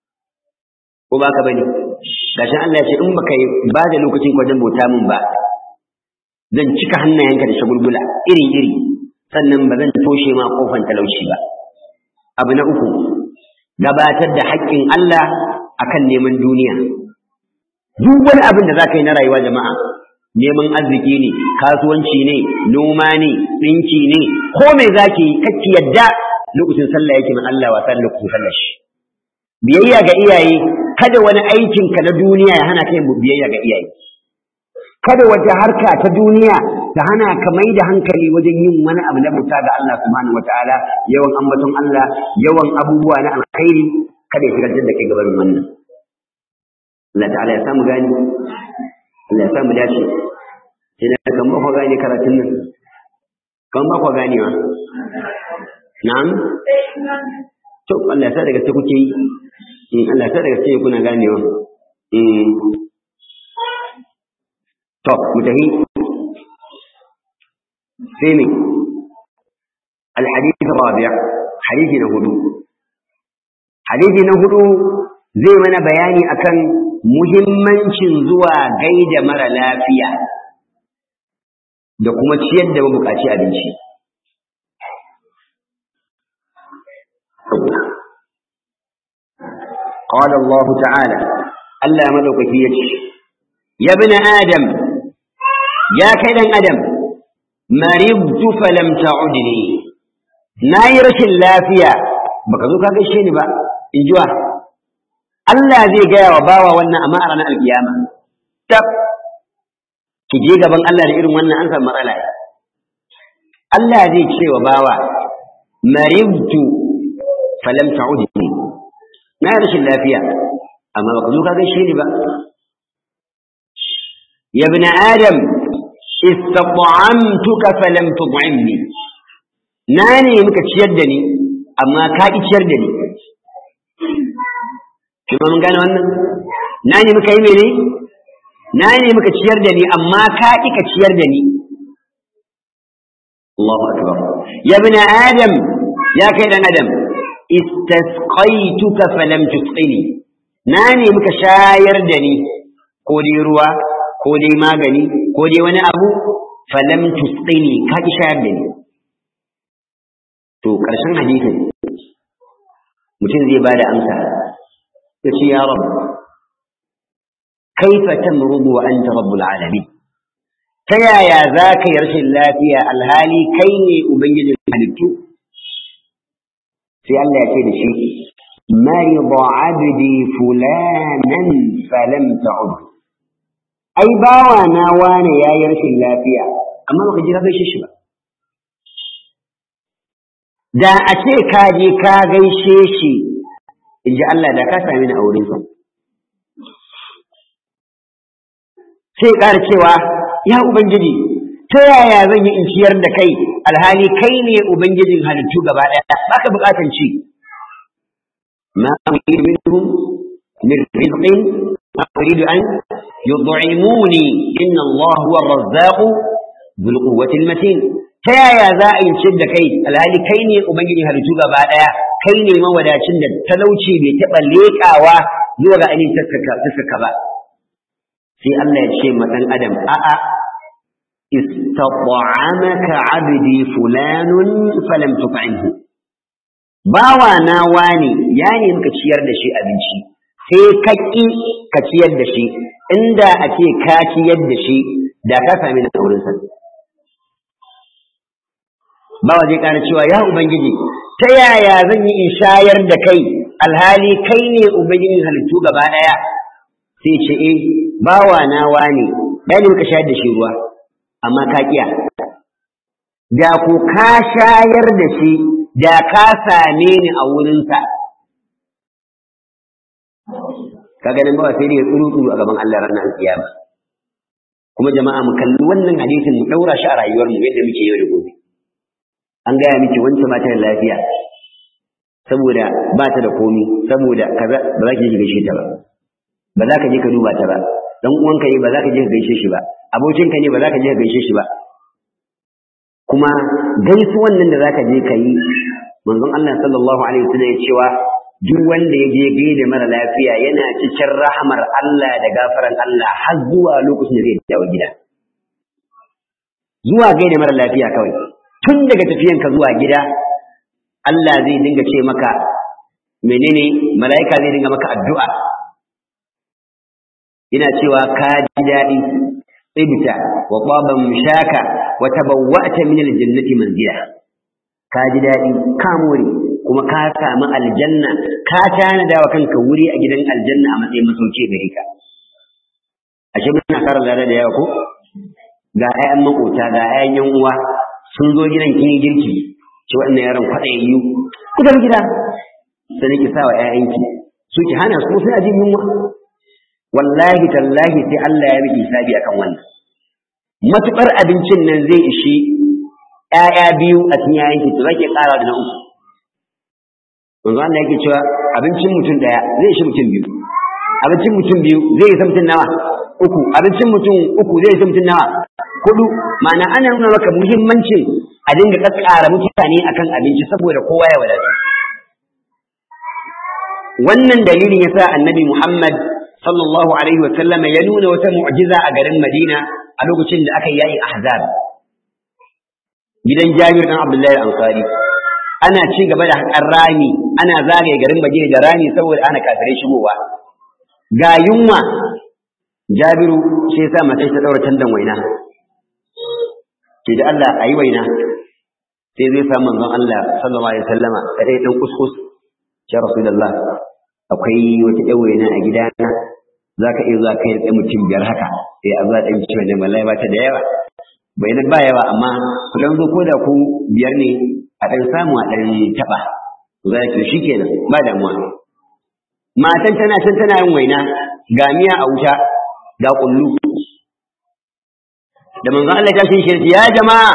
ko ba ka bane gashin Allah ya ce in baka ba da lokacin wajen bauta min ba zan cika hannayenka da shagulgula iri-iri sannan ba zan toshe ma kofan talauci ba abu na uku gabatar da haƙƙin Allah akan neman duniya duk wani abin da za ka yi na rayuwa jama'a neman arziki ne kasuwanci ne noma ne ɗinki ne ko me za ki yi kacci yadda lokacin sallah yake min Allah wasa lokacin sallah shi biyayya ga iyaye kada wani aikinka na duniya ya hana ka yin biyayya ga iyaye kada wata harka ta duniya ta hana ka mai da hankali wajen yin wani abu na bauta ga Allah subhanahu wataala yawan ambaton Allah yawan abubuwa na alkhairi kada ya shigar da kai gaban wannan Allah ta'ala ya samu gani Allah ya samu dace sai na kan ba ku gane karatun nan kan ba ku ganewa na'am to Allah ya sa daga sai kuke yi Allah ya sa daga sai kuna ganewa eh to mutahi sai ne الحديث الرابع حديث نهدو حديث نهدو zai mana bayani akan muhimmancin zuwa gaida mara lafiya da kuma ciyar da mabukaci abinci قال الله تعالى ألا ملكك يجي يا ابن آدم يا كيدن آدم مرضت فلم تعدني نايرش اللافية baka zo ka gaishe ni ba in jiwa Allah zai gaya wa bawa wannan amma a ranar alkiyama tab ki je gaban Allah da irin wannan an samu matsala Allah zai ce wa bawa maribtu falam ta'udni na rashin lafiya amma baka zo ka gaishe ni ba ya ibn adam istat'amtuka falam tud'imni na ne muka ciyar da ni amma ka ki ciyar da ni kuma mun gane wannan na ne muka yi mene na ne muka ciyar da ni amma ka ki ka ciyar da ni Allahu akbar ya ibn adam ya kai dan adam istasqaituka falam tusqini na ne muka shayar da ni ko dai ruwa ko dai magani ko dai wani abu falam tusqini ka ki shayar da ni to karshen hadisin mutum zai bada amsa ya ce ya rabu kaifa tamrudu wa anta rabbul alamin ta yaya za ka yi rashin lafiya alhali kai ne ubangijin halittu sai Allah ya ce da shi marida abdi fulanan falam ta'ud ai bawa na wane yayi rashin lafiya amma baka ji ka gaishe shi ba da a ce ka je ka gaishe shi in ji Allah da ka sami ni a wurin sa sai ƙara cewa ya ubangiji ta yaya zan yi in ciyar da kai alhali kai ne ubangijin halittu gaba ɗaya baka buƙatan ci ma uridu minhum min rizqin ma uridu an yud'imuni inna Allah huwa ar-razzaq dhul quwwati al-matin ta yaya za a yi ciyar da kai alhali kai ne ubangijin halittu gaba ɗaya kai ne mawadacin da talauci bai taɓa leƙawa zuwa ga ainihin taskaka ba sai Allah ya ce ma ɗan adam a'a استطعمك عبدي فلان فلم تطعمه bawa na wani ya nemi ka ciyar da shi abinci sai ka ƙi ka ciyar da shi inda a ce ka ciyar da shi da ka sami na wurin sa bawa zai ƙara cewa ya ubangiji ta yaya zan yi in shayar da kai alhali kai ne ubangijin halittu gaba ɗaya sai ce eh bawa na wani ya nemi ka shayar da shi ruwa amma ka kiya da ku ka shayar da shi da ka same ni a wurinsa ka ganin ba sai ya tsuru tsuru a gaban Allah ranar kiyama kuma jama'a mu kalli wannan hadisin mu daura shi a rayuwar mu yadda muke yau da gobe an gaya miki wancan ba ta da lafiya saboda ba ta da komi saboda kaza ba za ki je gaishe ta ba ba za ka je ka duba ta ba dan uwanka ne ba za ka je ka gaishe shi ba abokinka ne ba za ka je ka gaishe shi ba kuma gaisuwan nan da za ka je ka yi manzon Allah sallallahu alaihi wasallam ya cewa duk wanda ya je gaida mara lafiya yana cikin rahamar Allah da gafaran Allah har zuwa lokacin da zai dawo gida zuwa gaida mara lafiya kawai tun daga tafiyanka zuwa gida Allah zai dinga ce maka menene mala'ika zai dinga maka addu'a ina cewa ka ji daɗi tsibta wa ƙwaban mushaka wa tabawwa'ta min aljannati manzila ka ji daɗi ka more kuma ka samu aljanna ka tanada wa kanka wuri a gidan aljanna a matsayin masauki gare ka ashe muna fara lada da yawa ko ga 'ya'yan makota ga 'ya'yan yan uwa sun zo gidan kin yi girki ci wannan yaron kwaɗayayyu ku tafi gida sai ki sa wa 'ya'yanki su ki hana su sai a jin yunwa wallahi tallahi sai Allah ya miki hisabi akan wannan matukar abincin nan zai ishi ƴaƴa biyu a cikin yayanki to zake ƙara da na uku manzo Allah yake cewa abincin mutum daya zai ishi mutum biyu abincin mutum biyu zai isa mutum nawa uku abincin mutum uku zai isa mutum nawa hudu ma'ana ana nuna maka muhimmancin a dinga kakkara mutane akan abinci saboda kowa ya wadatu wannan dalilin yasa annabi Muhammad sallallahu alaihi wa sallama ya nuna wata mu'jiza a garin Madina a lokacin da aka yi yayin Ahzab gidan Jabir dan Abdullahi Ansari ana ci gaba da haƙar rami ana zagaye garin Madina da rami saboda ana kafirai shigowa ga yunwa Jabiru sai sa matai ta daura tandan waina ke da Allah ayi waina sai zai sa manzon Allah sallallahu alaihi wasallama sai dan kuskus ya rasulullah akwai wata ɗan waina a gidana zaka iya zuwa kai da mutum biyar haka sai a zuwa dan ciwo da wallahi ba ta da yawa bai ba yawa amma ku dan zo ko da ku biyar ne a dan samu a dan taba za ki shi kenan ba damuwa matan tana can tana yin waina ga miya a wuta ga kullu da manzon Allah ya shi ya jama'a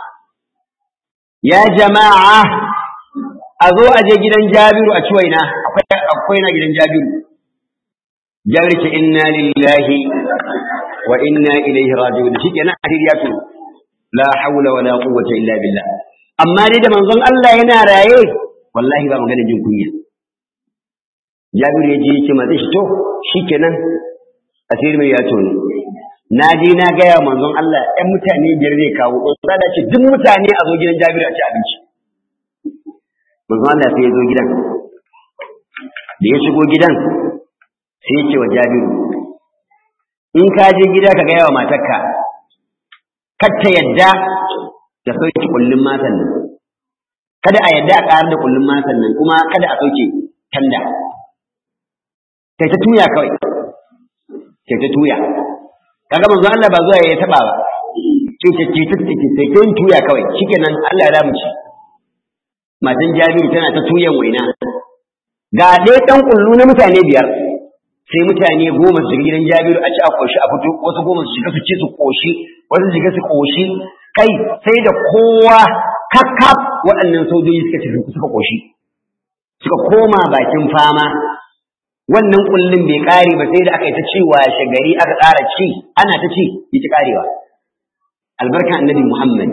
ya jama'a a zo a je gidan Jabiru a ci waina akwai akwai na gidan Jabiru Jabiru ce inna lillahi wa inna ilaihi raji'un shikenan hadisi ya turo la haula wala quwwata illa billah amma dai da manzon Allah yana raye wallahi ba magana jin kunya Jabir ya je yake ma zai to shikenan asiri mai ya tono na je na gaya manzon Allah ɗan mutane biyar zai kawo za da ce duk mutane a zo gidan Jabir a ci abinci manzon Allah sai ya zo gidan da ya shigo gidan sai ya ce wa Jabiru in ka je gida ka gaya wa matarka kar ta yadda da sauke kullum matan nan kada a yadda a ƙarar da kullum matan nan kuma kada a sauke tanda kai ta tuya kawai kai ta tuya kaga manzo Allah ba zuwa ya taba ba ce ce ce ce ce sai ta tuya kawai shikenan Allah ya ci matan Jabiru tana ta tuyan waina ga dai dan kullu na mutane biyar sai mutane goma su shiga gidan Jabiru a ci a koshi a fito wasu goma su shiga su ci su koshi wasu shiga su koshi kai sai da kowa kakkaf waɗannan sojoji suka ci suka koshi suka koma bakin fama wannan kullun bai kare ba sai da aka yi ta ci washe gari aka ƙara ci ana ta ci yi ci karewa albarka annabi Muhammad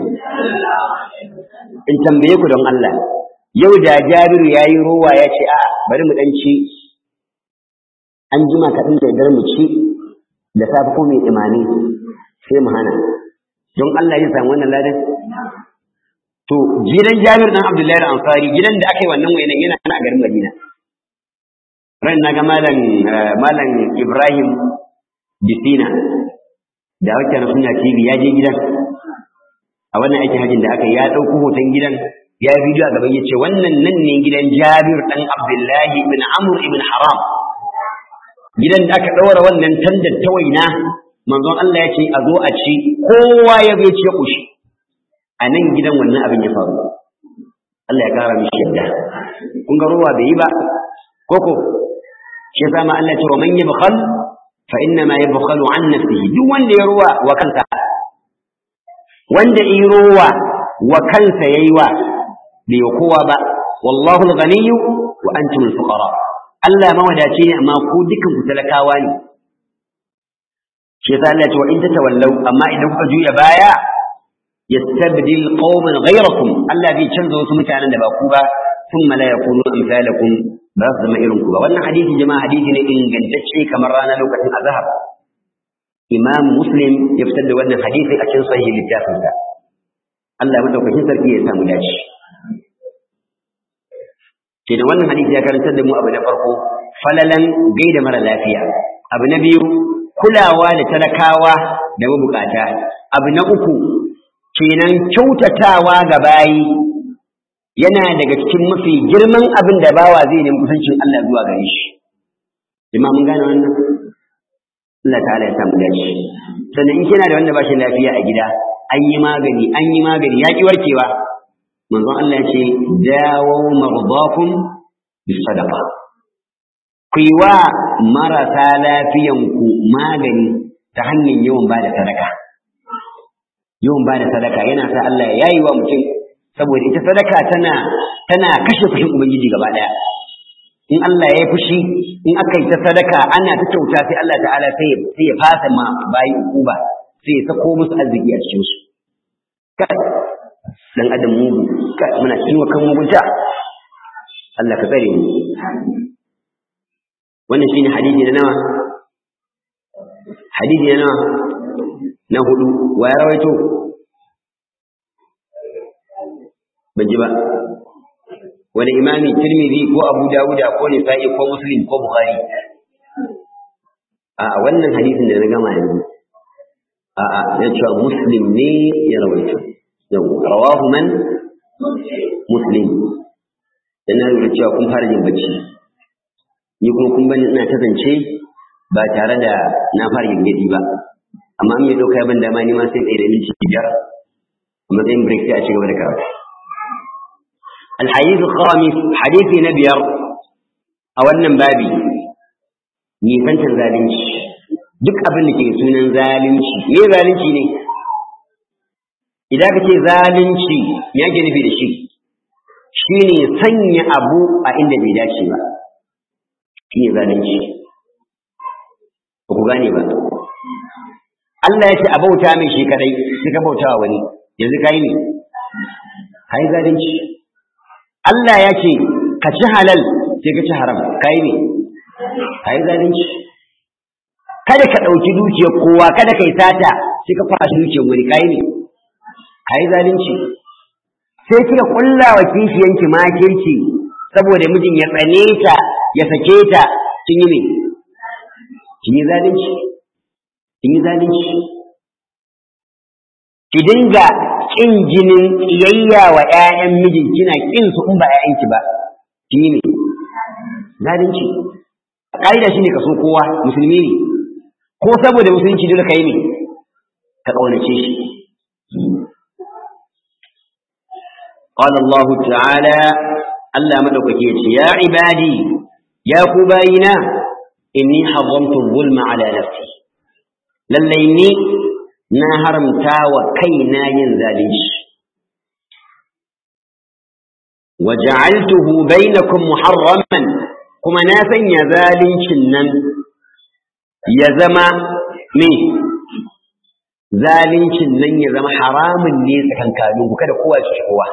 in tambaye ku don Allah yau da Jabiru yayi rowa ya ce a bari mu dan ci an jima kaɗan da dar mu ci da safe ko mai imani sai mu hana don Allah ya samu wannan ladan to gidan Jabir dan Abdullahi al-Ansari gidan da aka yi wannan wayanan yana a garin Madina ran naga malam malam Ibrahim Bisina da wacce na suna TV ya je gidan a wannan aikin hajjin da aka yi ya ɗauko hoton gidan ya yi bidiyo a gaban ya ce wannan nan ne gidan Jabir dan Abdullahi ibn Amr ibn Haram gidan da aka ɗaura wannan tandar ta waina manzon Allah ya ce a zo a ci kowa ya bai ce kushi a nan gidan wannan abin ya faru Allah ya kara mishi yadda kun ga ruwa bai yi ba koko shi yasa ma Allah ya ce wa man yabkhal fa inna ma yabkhalu an nafsihi duk wanda ya ruwa wa kansa wanda yi ruwa wa kansa yayi wa bai kowa ba wallahu al-ghaniyyu wa antum al-fuqara Allah mawadaci ne amma ku dukan ku talakawa ne shi yasa Allah ya ce wa in tatawallaw amma idan kuka juya baya yastabdil qauman ghayrakum Allah zai canza wasu mutanen da ba ku ba thumma la yakunu amsalakum ba su zama irin ku ba wannan hadisi jama'a hadisi ne ingantacce kamar rana lokacin azhar Imam Muslim ya fitar da wannan hadisi a cikin sahih littafinsa Allah madaukakin sarki ya samu dace kenan wannan hadisi ya karantar da mu abu na farko falalan gaida mara lafiya abu na biyu kulawa da talakawa da mabukata abu na uku kenan kyautatawa ga bayi yana daga cikin mafi girman abin da bawa zai nemi kusancin Allah zuwa gare shi jama'a mun gane wannan Allah ta'ala ya samu dace sannan in kina da wanda ba shi lafiya a gida an yi magani an yi magani ya ki warkewa manzon Allah ya ce dawo mardakum bis sadaqa ku yi wa marasa lafiyanku magani ta hanyar yawan ba da sadaka yawan ba da sadaka yana sa Allah ya yi wa mutum saboda ita sadaka tana tana kashe fushin ubangiji gaba daya in Allah ya yi fushi in aka yi ta sadaka ana ta kyauta sai Allah ta'ala sai ya sai ya fasa ma bayi uba sai ya sako musu arziki a cikin su dan adam mugu muna cikin kan mugunta Allah ka tsare mu wannan shine hadisi na nawa hadisi na nawa na hudu wa ya rawaito ban ji ba wani imami tirmidhi ko abu dawuda ko nisa'i ko muslim ko bukhari a wannan hadisin da na gama yanzu a a ya cewa muslim ne ya rawaito yau rawahu man muslim dan na lura cewa kun fara jin bacci ni kuma kun bani ina ta zance ba tare da na fara gingadi ba amma in ya dauka ya ban dama ni ma sai tsaye da minti biyar a matsayin break sai a ci gaba da karatu الحديث الخامس حديث نبير أو أنم بابي nisantar zalunci duk abin da ke sunan zalunci me zalunci ne idan ka ce zalunci me ake nufi da shi shine sanya abu a inda bai dace ba shine zalunci ba ku gane ba Allah ya ce a bauta mai shi kadai sai ka bauta wa wani yanzu kai ne kai zalunci Allah ya ce ka ci halal sai ka ci haram kai ne kai zalunci kada ka ɗauki dukiyar kowa kada ka yi sata sai ka kwashi dukiyar wani kai ne kai zalunci sai kika kulla wa kishiyanki makirci saboda mijin ya tsane ta ya sake ta kin yi ne kin yi zalunci kin yi zalunci ki dinga kin jinin iyayya wa ƴaƴan mijin kina kin su in ba ƴaƴanki ba kin yi ne zalunci ƙa'ida shine ka so kowa musulmi ne ko saboda musulunci dole ka yi ne ka ƙaunace shi قال الله تعالى ألا مدوكك يا عبادي يا كباينا إني حرمت الظلم على نفسي لليني نهرم تاوى كينا ينزاليش وجعلته بينكم محرما كما ناسا يزاليش النم يزما مي zalincin nan ya zama haramun ne tsakankaninku kada kowa ya kowa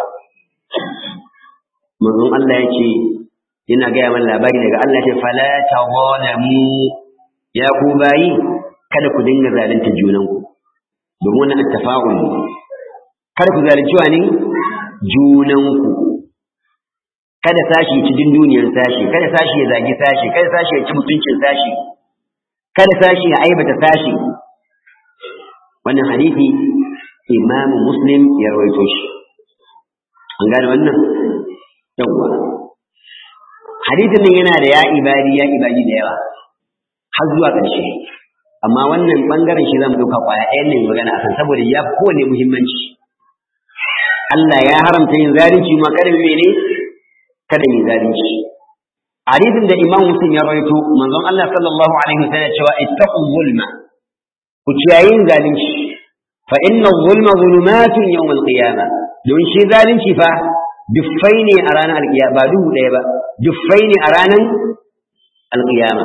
manzon Allah ya ce yana gaya mana labari daga Allah ce fala tawalamu ya ku bayi kada ku dinga zalunta junanku domin wannan attafa'ul kada ku zalunci wani junanku kada sashi ya ci dunduniyar sashi kada sashi ya zagi sashi kada sashi ya ci mutuncin sashi kada sashi ya aibata sashi wannan hadisi imamu muslim ya rawaito shi an gane wannan yawwa hadisin nan yana da ya ibadi ya ibadi da yawa har zuwa ƙarshe amma wannan bangaren shi zamu dauka kwaya ɗayan ne magana akan saboda ya fi kowane muhimmanci Allah ya haramta yin zalunci ma kada mene kada yin zalunci hadisin da imam muslim ya rawaito manzon Allah sallallahu alaihi wasallam cewa ittaqu zulma ku ciyayin zalunci fa inna zulma zulumatun yawm al-qiyamah don shi zalunci fa duffai ne a ranar alƙiyama ba duhu ɗaya ba duffai ne a ranar alƙiyama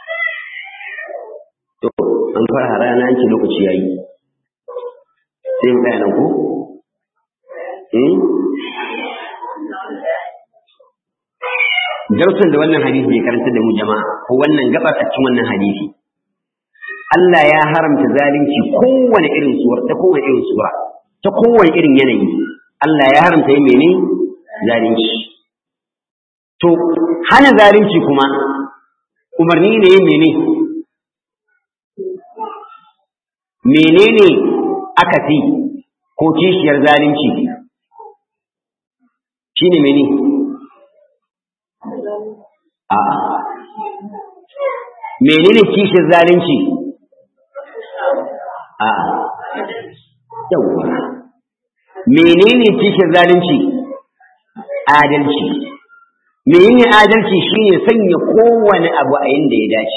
to an fara rana an ce lokaci yayi sai mu tsaya nan ko darsin da wannan hadisi ya karanta da mu jama'a ko wannan gabar a cikin wannan hadisi Allah ya haramta zalunci kowane irin suwar ta kowane irin sura ta kowane irin yanayi Allah ya haramta yi mene zalunci to hana zalunci kuma umarni ne yin mene menene aka fi ko kishiyar zalunci shine mene a menene kishiyar zalunci a yawwa menene kishiyar zalunci adalci menene adalci shine sanya kowane abu a inda ya dace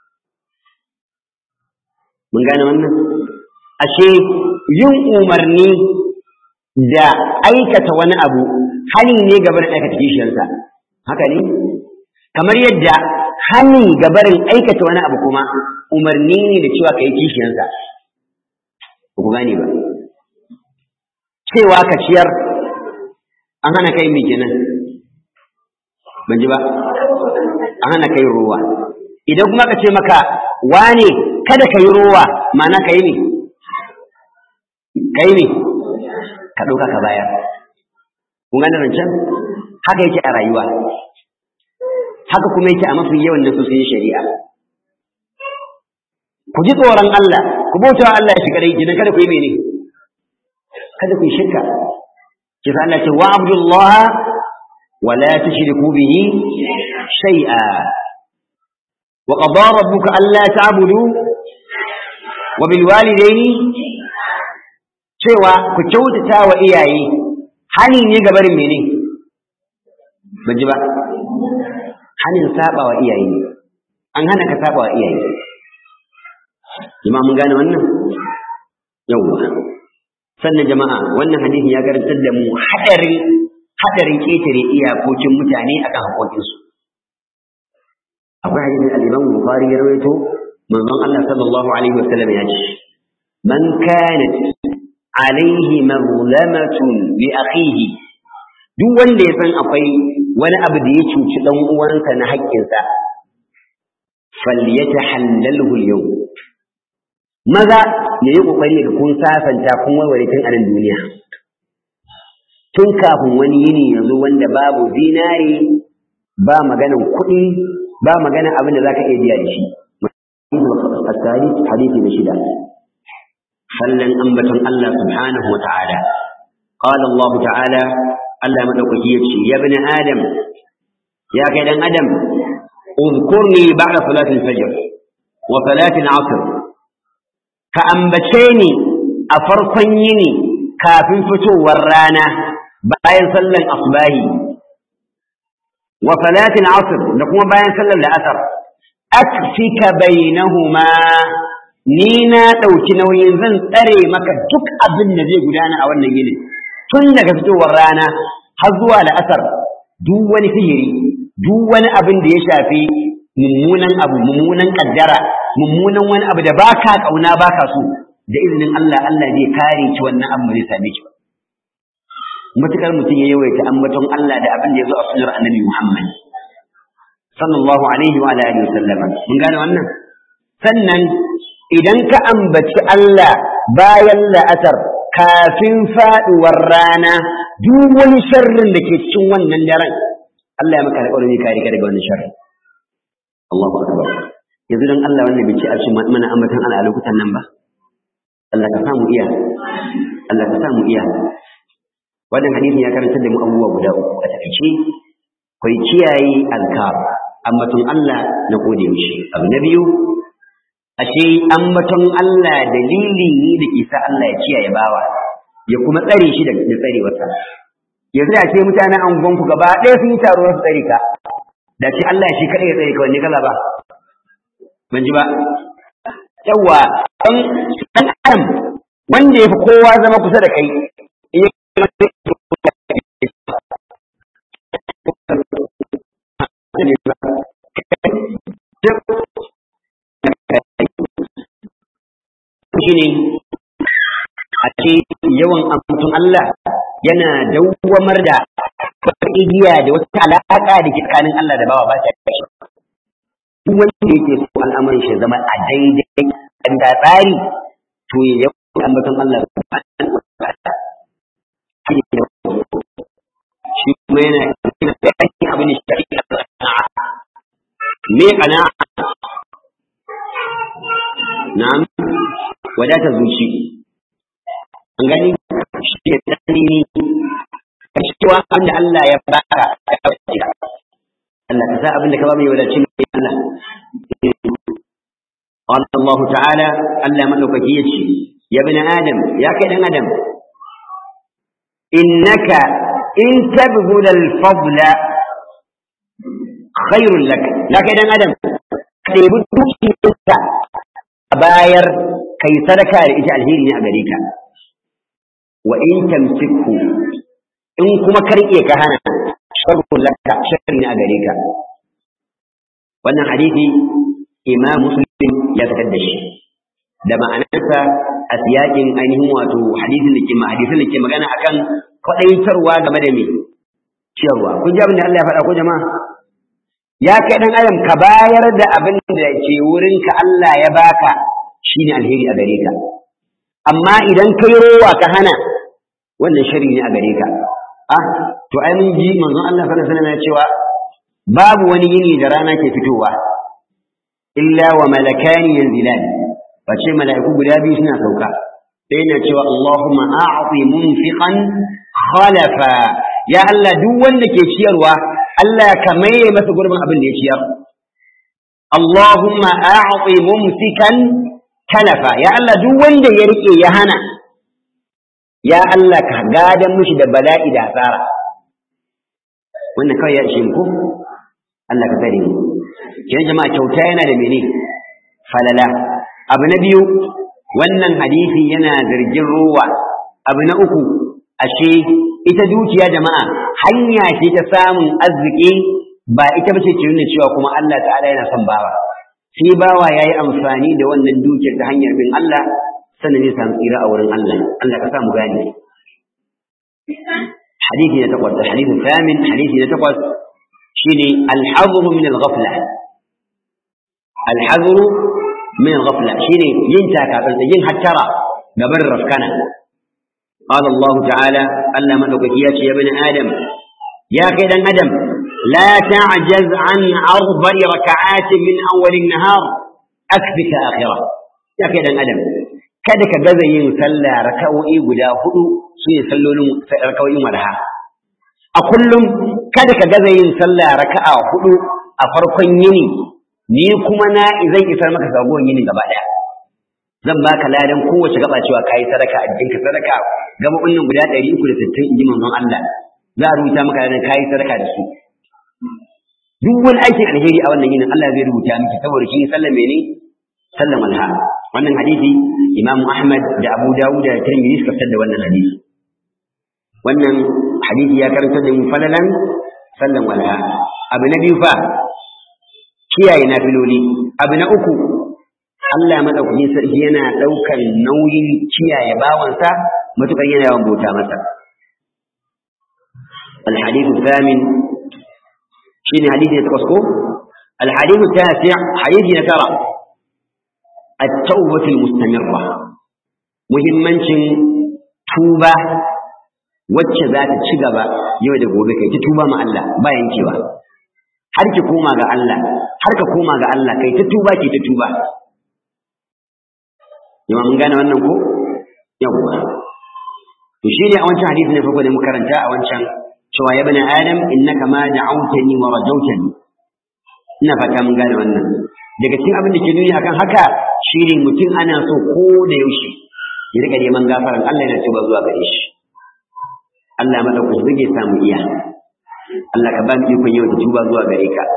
mun gane wannan ashe yin umarni da aikata wani abu hani ne gabarin aikata kishiyarsa haka ne kamar yadda hani gabarin aikata wani abu kuma umarni ne da cewa ka yi kishiyarsa ba ku gane ba cewa ka ciyar an hana kai mai kenan ban ji ba an hana kai ruwa idan kuma ka ce maka wane kada ka yi ruwa mana ka yi ne ka yi ne ka ɗauka ka bayar kun gane rancen haka yake a rayuwa haka kuma yake a mafi yawan nasosin shari'a ku ji tsoron Allah ku bauta Allah shi kadai jinan kada ku yi mene kada ku yi shirka ki sa Allah ce wa abdullah wa la tushriku bihi shay'a wa qada rabbuka alla ta'budu wa bil walidayni cewa ku kyautata wa iyaye hani ne ga barin mene ban ji ba hanin saba wa iyaye an hana ka saba wa iyaye jama'a mun gane wannan yawwa sannan jama'a wannan hadisi ya karantar da mu hadarin hadarin ketare iyakokin mutane akan haƙoƙinsu akwai hadisin al-Imam Bukhari ya rawaito manzon Allah sallallahu alaihi wasallam ya ce man kanat alaihi mazlamatun bi akhihi duk wanda ya san akwai wani abu da ya cuci dan uwansa na haƙƙinsa falyatahallalhu al-yawm maza ya yi ƙoƙari ga kun sasanta kun warware tun a nan duniya tun kafin wani yini ya zo wanda babu zinari ba maganan kuɗi ba maganan abin da za ka iya biya da shi hadisi na shida sallan ambaton Allah subhanahu wa ta'ala قال الله تعالى Allah madaukaki ya ce ya bani adam ya kai dan adam اذكرني بعد صلاة الفجر وصلاة العصر ka ambace ni a farkon yini kafin fitowar rana bayan sallan asbahi wa salatin asr da kuma bayan sallar la'asar akfika bainahuma ni na ɗauki nauyin zan tsare maka duk abin da zai gudana a wannan yini tun daga fitowar rana har zuwa la'asar duk wani sihiri duk wani abin da ya shafi mummunan abu mummunan kaddara mummunan wani abu da baka kauna baka so da izinin Allah Allah zai kare ki wannan abu zai same ki matukar mutum ya yawaita ambaton Allah da abin da ya zo a sunnar annabi Muhammad sallallahu alaihi wa alihi wasallam mun gane wannan sannan idan ka ambaci Allah bayan la'asar kafin faduwar rana duk wani sharrin da ke cikin wannan daren Allah ya maka alƙawarin kare ka daga wannan sharrin Allahu akbar yanzu dan Allah wannan bai ci a cikin mana ambatan Allah a lokutan nan ba Allah ka samu iya Allah ka samu iya wannan hadisin ya karanta da mu abubuwa guda uku a takaice kai kiyaye azkar ambaton Allah na gode mishi abu na biyu ashe ambaton Allah dalili ne da ke sa Allah ya kiyaye bawa ya kuma tsare shi da tsarewarsa yanzu da ce mutanen angonku gaba ɗaya sun yi taro su tsare ka da ce Allah shi kaɗai ya tsare ka wanne kaza ba ban ji ba yawa ɗan ɗan adam wanda ya fi kowa zama kusa da kai shi ne a ce yawan amtun Allah yana dawwamar da wata igiya da wata alaƙa da ke tsakanin Allah da bawa ba ta kashe duk wanda yake so al'amarin shi zama a daidai da tsari to ya yawan ambaton Allah shi kuma yana yana da aikin abin da shi me kana na'am wadata zuci an gani shi ne tsanini ka cewa wanda Allah ya baka a kawai Allah ka sa abin da ka ba mai wadaci ne Allah قال الله تعالى ألا ملك يجي يا ابن آدم يا كيد آدم إنك إن تبذل الفضل خير لك لا كيد آدم كيف تشتى باير كي صدقة لإجعل هيري أمريكا وإن تمسكه إن كما كرئي كهنا شر لك شر أمريكا وأن حديثي إمام مسلم ya fitar da shi da ma'anarsa a siyakin ainihin wato hadisin da ke ma hadisin da ke magana akan kwadaitarwa game da me ciyarwa kun ji abin da Allah ya faɗa ko jama'a ya kai dan adam ka bayar da abin da ke wurin ka Allah ya baka shine alheri a gare ka amma idan kai rowa ka hana wannan shari ne a gare ka ah to ai mun ji manzon Allah sallallahu alaihi wasallam ya cewa babu wani yini da rana ke fitowa illa wa malakani yanzilan bace mala'iku guda biyu suna sauka sai na cewa Allahumma a'ti munfiqan khalafa ya Allah duk wanda ke ciyarwa Allah ka maye masa gurbin abin da ya ciyar Allahumma a'ti mumsikan talafa ya Allah duk wanda ya rike ya hana ya Allah ka gadan mishi da bala'i da asara wannan kawai ya ishe mu ko Allah ka tsare mu kenan jama'a kyauta yana da mene falala abu na biyu wannan hadisi yana zargin ruwa abu na uku ashe ita dukiya jama'a hanya ce ta samun arziki ba ita bace ke nuna cewa kuma Allah ta'ala yana son bawa sai bawa yayi amfani da wannan dukiyar ta hanyar bin Allah sannan zai samu tsira a wurin Allah Allah ka sa mu gane hadisi na takwas hadisi thamin hadisi na takwas shine al-hadru min al-ghafla al-hadru min al-ghafla shine yin taka yin hattara gaban rafkana قال الله تعالى ألا مدوكيات يا ابن آدم يا كيد آدم لا تعجز عن أربع ركعات من أول النهار أكفك آخرة يا كيد آدم kada ka gaza yin sallah raka'o'i guda hudu su ne sallolin raka'o'in walha a kullum kada ka gaza yin sallah raka'a hudu a farkon yini ni kuma na zan isar maka sabuwar yini gaba daya zan baka ladan kowace gaba cewa kayi sadaka a jikinka sadaka gaba wannan guda 360 inji manzon Allah za a rubuta maka ladan kayi sadaka da su duk wani aikin alheri a wannan yinin Allah zai rubuta miki saboda kin sallan mene sallan walha wannan hadisi Imam Ahmad da Abu Dawud da Tirmidhi suka fitar da wannan hadisi wannan hadisi ya karanta da mu falalan sallan walha abu na biyu fa kiyaye nafiloli abu na uku Allah madaukakin sarki yana ɗaukar nauyin kiyaye bawansa matukar yana yawan bauta masa. الحديث الثامن شين حديث يتقصكو الحديث التاسع حديث يترى التوبة المستمرة muhimmancin tuba wacce za ta ci gaba yau da gobe kai ta tuba ma Allah ba yankewa har ki koma ga Allah har ka koma ga Allah kai ta tuba ki ta tuba Yama mun gane wannan ko? Yawwa. To shi ne a wancan hadisi ne farko da muka karanta a wancan cewa ya bani Adam innaka ma da'awtani wa rajawtani. Ina fata mun gane wannan. Daga cikin abin da ke nuni akan haka shi ne mutum ana so ko da yaushe ya rika neman gafaran Allah yana tuba zuwa gare shi. Allah madaukakin zai samu iya. Allah ka ba mu ikon yau da tuba zuwa gare ka.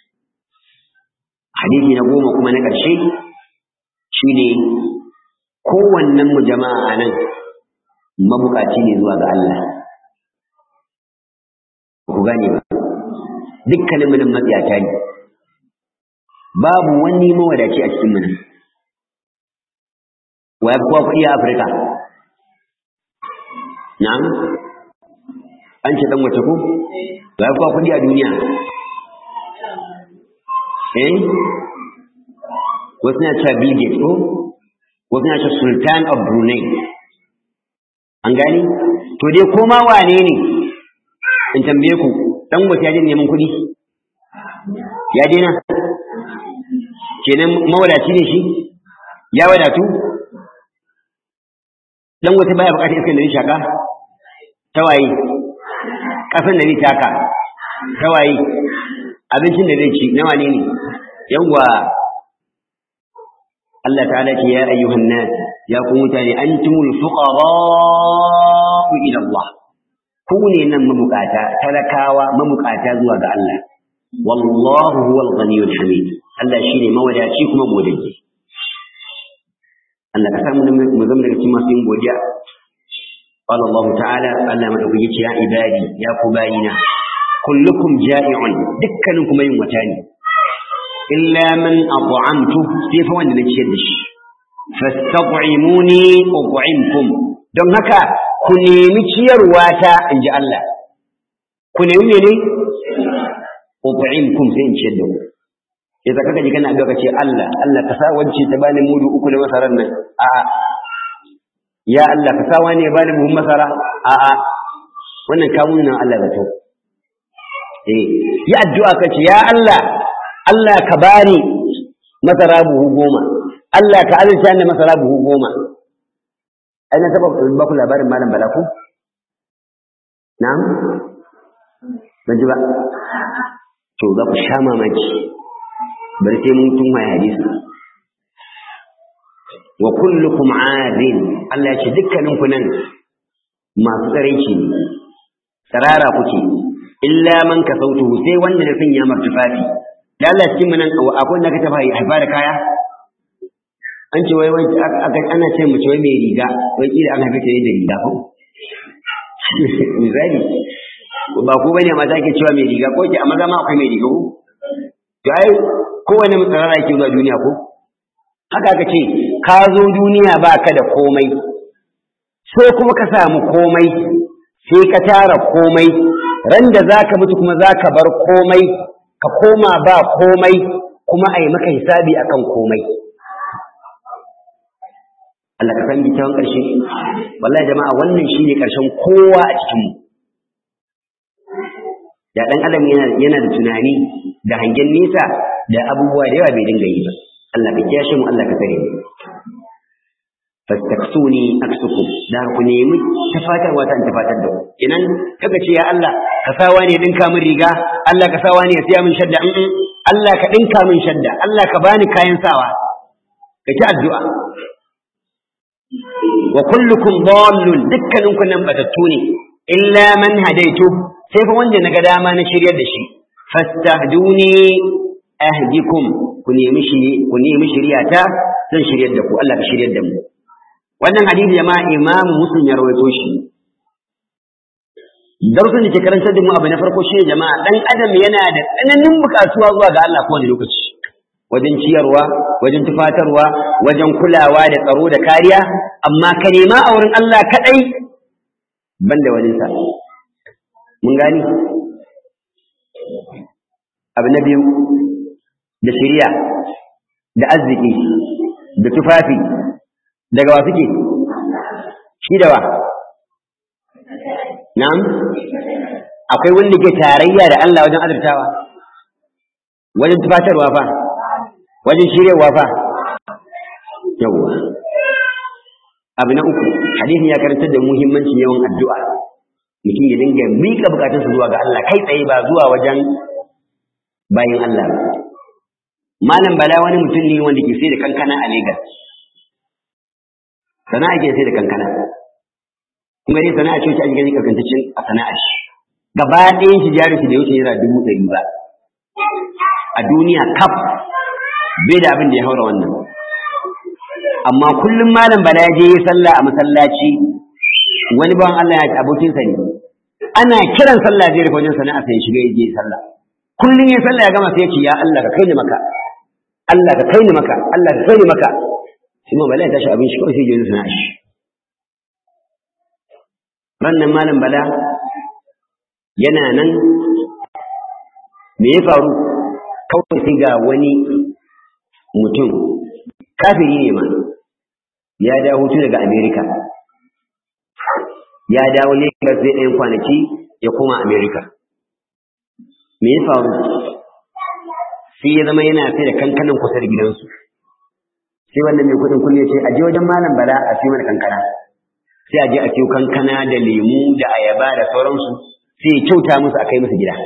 Hadisi na goma kuma na ƙarshe shine kowannen mu jama'a a nan mabukaci ne zuwa ga Allah ku gane ba dukkanin mu nan matsiyata ne babu wani mawadaci a cikin mu nan wa ya kuwa kuɗi a Afirka na'am an ce dan wace ko wa ya kuwa kuɗi a duniya eh wasu na cewa Bill Gates ko wasu na ce sultan of brunei an gani to dai koma wane ne in tambaye ku dan wata ya neman kuɗi ya daina kenan mawadaci ne shi ya wadatu dan wata baya bukatar iskar da zai shaka tawaye kasan da zai taka tawaye abincin da zai ci na wane ne yawwa Allah ta'ala ce ya ayyuhan nas ya ku mutane antumul fuqara ila Allah ku ne nan mabukata talakawa mabukata zuwa ga Allah wallahu huwal ghaniyul hamid Allah shine mawadaci kuma modaji Allah ka samu mu zama daga cikin masu yin godiya قال الله تعالى ألا مدعوك يا عبادي يا قبائنا كلكم جائع دكنكم يوم وتاني إلا من أطعمته كيف وانا نتشدش فاستطعموني أطعمكم don haka ku nemi ciyarwata in ji Allah ku nemi mene utu'imkum sai in ciyar da ku sai ka kaji kana addu'a ce Allah Allah ka sa wance ta bani mudu uku na masaran nan a ya Allah ka sa wani ya bani buhun masara a a wannan kamun nan Allah zato eh yi addu'a ka ce ya Allah Allah ka bani masara buhu goma Allah ka azurta ni masara buhu goma ai na taba ba ku labarin malam bala ku na'am ban ji ba to za ku sha mamaki bari sai mun tun mai hadisi wa kullukum adin Allah ya ce dukkanin ku nan masu tsaraici ne tsarara kuke illa man kasautuhu sai wanda da sanya martufafi da Allah cikin mu nan akwai wanda ka taba haifa da kaya an ce wai wai ana ce mu ce wai mai riga wai kila an haife ta da riga ko misali ba ku bane mata ake cewa mai riga ko ke a maza ma akwai mai riga ko to ai kowane mutsarara yake zuwa duniya ko haka aka ce ka zo duniya ba ka da komai sai kuma ka samu komai sai ka tara komai ran da za ka mutu kuma za ka bar komai ka koma ba komai kuma a yi maka hisabi akan komai Allah ka san kyawun ƙarshe wallahi jama'a wannan shine ƙarshen kowa a cikin mu da ɗan adam yana da tunani da hangen nesa da abubuwa da yawa bai dinga yi ba Allah ka kiyashe mu Allah ka tsare mu fastaksuni aksukum da ku nemi tafatarwa ta tafatar da ku inan kaga ce ya Allah ka sawa ne dinka min riga Allah ka sawa ne ya siya min shadda in Allah ka dinka min shadda Allah ka bani kayan sawa ka ci addu'a wa kullukum dallun dukkanin ku nan batattu ne illa man hadaitu sai fa wanda naga dama na shiryar da shi fastahduni ahdikum ku nemi shi ku nemi shiryata zan shiryar da ku Allah ka shiryar da mu wannan hadisi jama'a imam muslim ya rawaito shi darussan da ke karantar da mu abu na farko shi jama'a dan adam yana da tsananin bukatuwa zuwa ga Allah kowane lokaci wajen ciyarwa wajen tufatarwa wajen kulawa da tsaro da kariya amma ka nema a wurin Allah kadai banda wani sa mun gani abu na biyu da shiriya da arziki da tufafi daga wa suke shi da wa na'am akwai wanda ke tarayya da Allah wajen azurtawa wajen tufatarwa fa wajen shiryarwa fa yawwa abu na uku hadisi ya karanta da muhimmancin yawan addu'a mutum ya dinga miƙa bukatunsa zuwa ga Allah kai tsaye ba zuwa wajen bayan Allah ba malam bala wani mutum ne wanda ke sai da kankana a Lagos sana'a ke sai da kankana kuma dai sana'a ce wacce ake gani kankantacin a sana'a shi gaba ɗayan shi jari shi da wuce naira dubu ɗari ba a duniya kaf bai da abin da ya haura wannan amma kullum malam bala ya je yi sallah a masallaci wani bawan Allah ya abokinsa ne ana kiran sallah zai rufe wajen sana'a sai ya shiga ya je sallah kullum ya sallah ya gama sai ya ce ya Allah ka kai ni maka Allah ka kai ni maka Allah ka kai ni maka sai ma bala ya tashi abin shi kawai sai ya je sana'a shi rannan malam bala yana nan me ya faru kawai sai ga wani mutum kafiri ne ma ya dawo hutu daga Amerika ya dawo Lagos zai ɗayan kwanaki ya koma Amerika me ya faru sai ya zama yana sai da kankanan kusa da gidansu sai wannan mai kuɗin kullum ya ce a je wajen malam bala a siyo mana kankana sai a je a siyo kankana da lemu da ayaba da sauransu sai ya kyauta musu a kai musu gida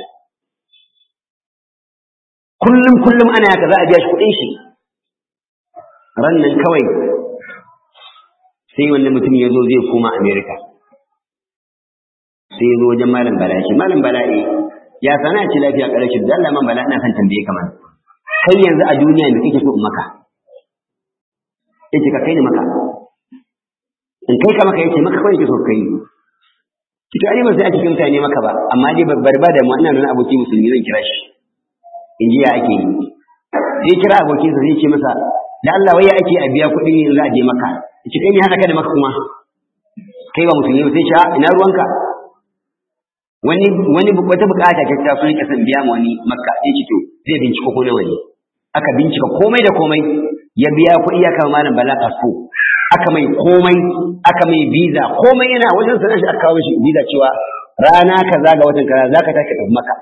kullum kullum ana haka za a biya shi kuɗin shi ran nan kawai sai wannan mutum ya zo zai koma Amerika sai ya zo wajen malam bala shi malam bala eh ya sana ce lafiya ƙarshe da Allah man bala ina son tambaye ka man kai yanzu a duniya me kake so in maka yace ka kai ni maka in kai ka maka yace maka kawai yake so kai kito ai ba sai a cikin mutane maka ba amma dai babbar ba da mu ina nuna aboki musulmi zan kira shi in ji ya ake yi sai kira abokinsa zai ce masa da Allah wai ya ake a biya kuɗi ne za a je maka yace kai ne haka ka da maka kuma kai ba musulmi ba sai sha ina ruwanka wani wani wata bukata ta ta so yake san biya ma wani makka sai ce to zai bincika ko nawa ne aka bincika komai da komai ya biya kuɗi ya kama malam bala kasko aka mai komai aka mai visa komai yana wajen sanar shi aka kawo shi visa cewa rana kaza ga watan kaza za ka tashi tafi maka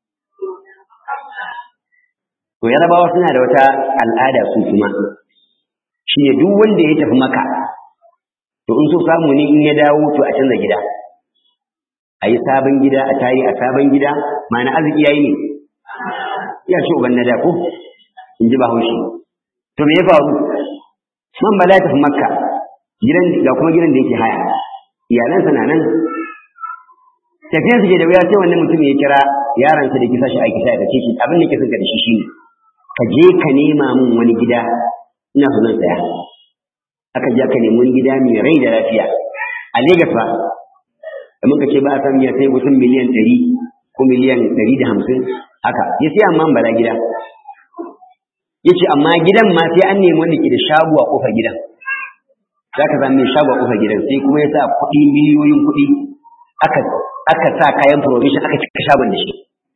to yarabawa suna da wata al'ada su kuma shi ne duk wanda ya tafi maka to in so samu ne in ya dawo to a canza gida a yi sabon gida a tari a sabon gida ma'ana arziki yayi ne ya ce uban na da ko in ji bahaushe to me ya faru man bala ya tafi makka gidan ga kuma gidan da yake haya iyalansa na nan tafiyan su ke da wuya sai wannan mutum ya kira yaransa da kisa shi aiki sai ka ce shi abin da ke son ka da shi shine ka je ka nema min wani gida ina so zan saya aka je aka nemi wani gida mai rai da lafiya a Legas fa da muka ce ba a san ya sai kusan miliyan ɗari ko miliyan ɗari da hamsin haka ya sai amma bala gida ya ce amma gidan ma sai an nemi wanda ke da shago a ƙofar gidan za ka zama mai shago a ƙofar gidan sai kuma ya sa kuɗi miliyoyin kuɗi aka aka sa kayan provision aka cika shagon da shi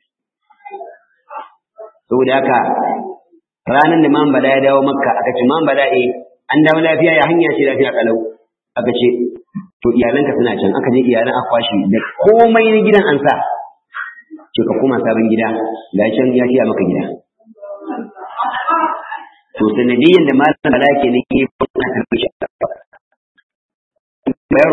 saboda haka ranar da man bala ya dawo makka aka ce man bala eh an dawo lafiya ya hanya ce lafiya kalau aka ce to iyalanka suna can aka je iyalan aka kwashi da komai na gidan an sa ce ka koma sabon gida ga can ya shiya maka gida to sanadiyyar da malam bala ke ne ke fara karɓi shi bayar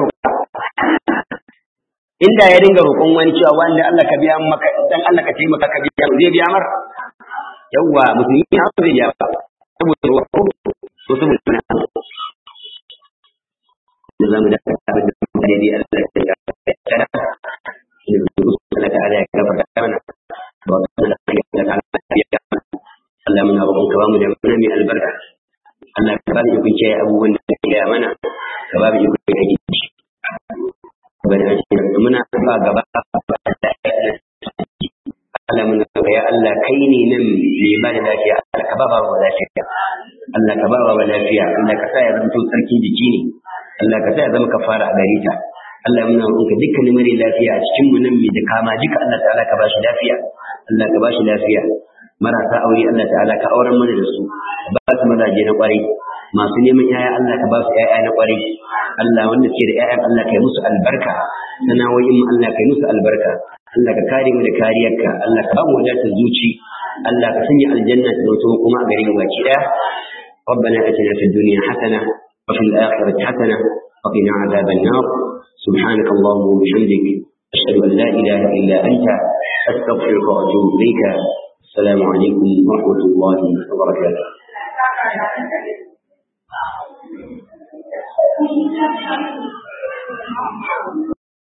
inda ya dinga roƙon wani cewa wanda Allah ka biya maka dan Allah ka taimaka ka biya zai biya mar yawwa musulmi ya zai biya ba saboda roƙo to saboda na da zamu da abin da mutane dai Allah ya tsaya da Allah ta ala ya gafarta mana wa Allah ya ta Allah muna roƙon ka ba mu da mana mai albarka Allah ka ba mu ikon kiyaye abubuwan da ka gaya mana ka ba mu ikon kiyaye muna ba gaba Allah muna ga ya Allah kai ne nan mai ba da lafiya Allah ka ba ba wa lafiya Allah ka ba wa lafiya Allah ka sa ya zama tsarkin jiki ne Allah ka sa ya zama kafara a gare ta Allah muna roƙonka dukkanin mare lafiya a cikin mu nan mai da kama duka Allah ta'ala ka ba shi lafiya Allah ka ba shi lafiya marasa aure Allah ta'ala ka auren mana da su ba su mazaje na kwarai masu neman yaya Allah ka ba su yaya na kwarai Allah wanda suke da yayan Allah ka yi musu albarka sana'o'in mu Allah ka yi musu albarka Allah ka kare mu da kariyarka Allah ka ba mu wadatar zuci Allah ka sanya aljanna ta zauto kuma a gare mu baki daya ربنا اتنا في الدنيا حسنه وفي الاخره حسنه وقنا عذاب النار سبحانك اللهم وبحمدك اشهد ان لا اله الا انت استغفرك واتوب اليك السلام عليكم ورحمه الله وبركاته Thank you.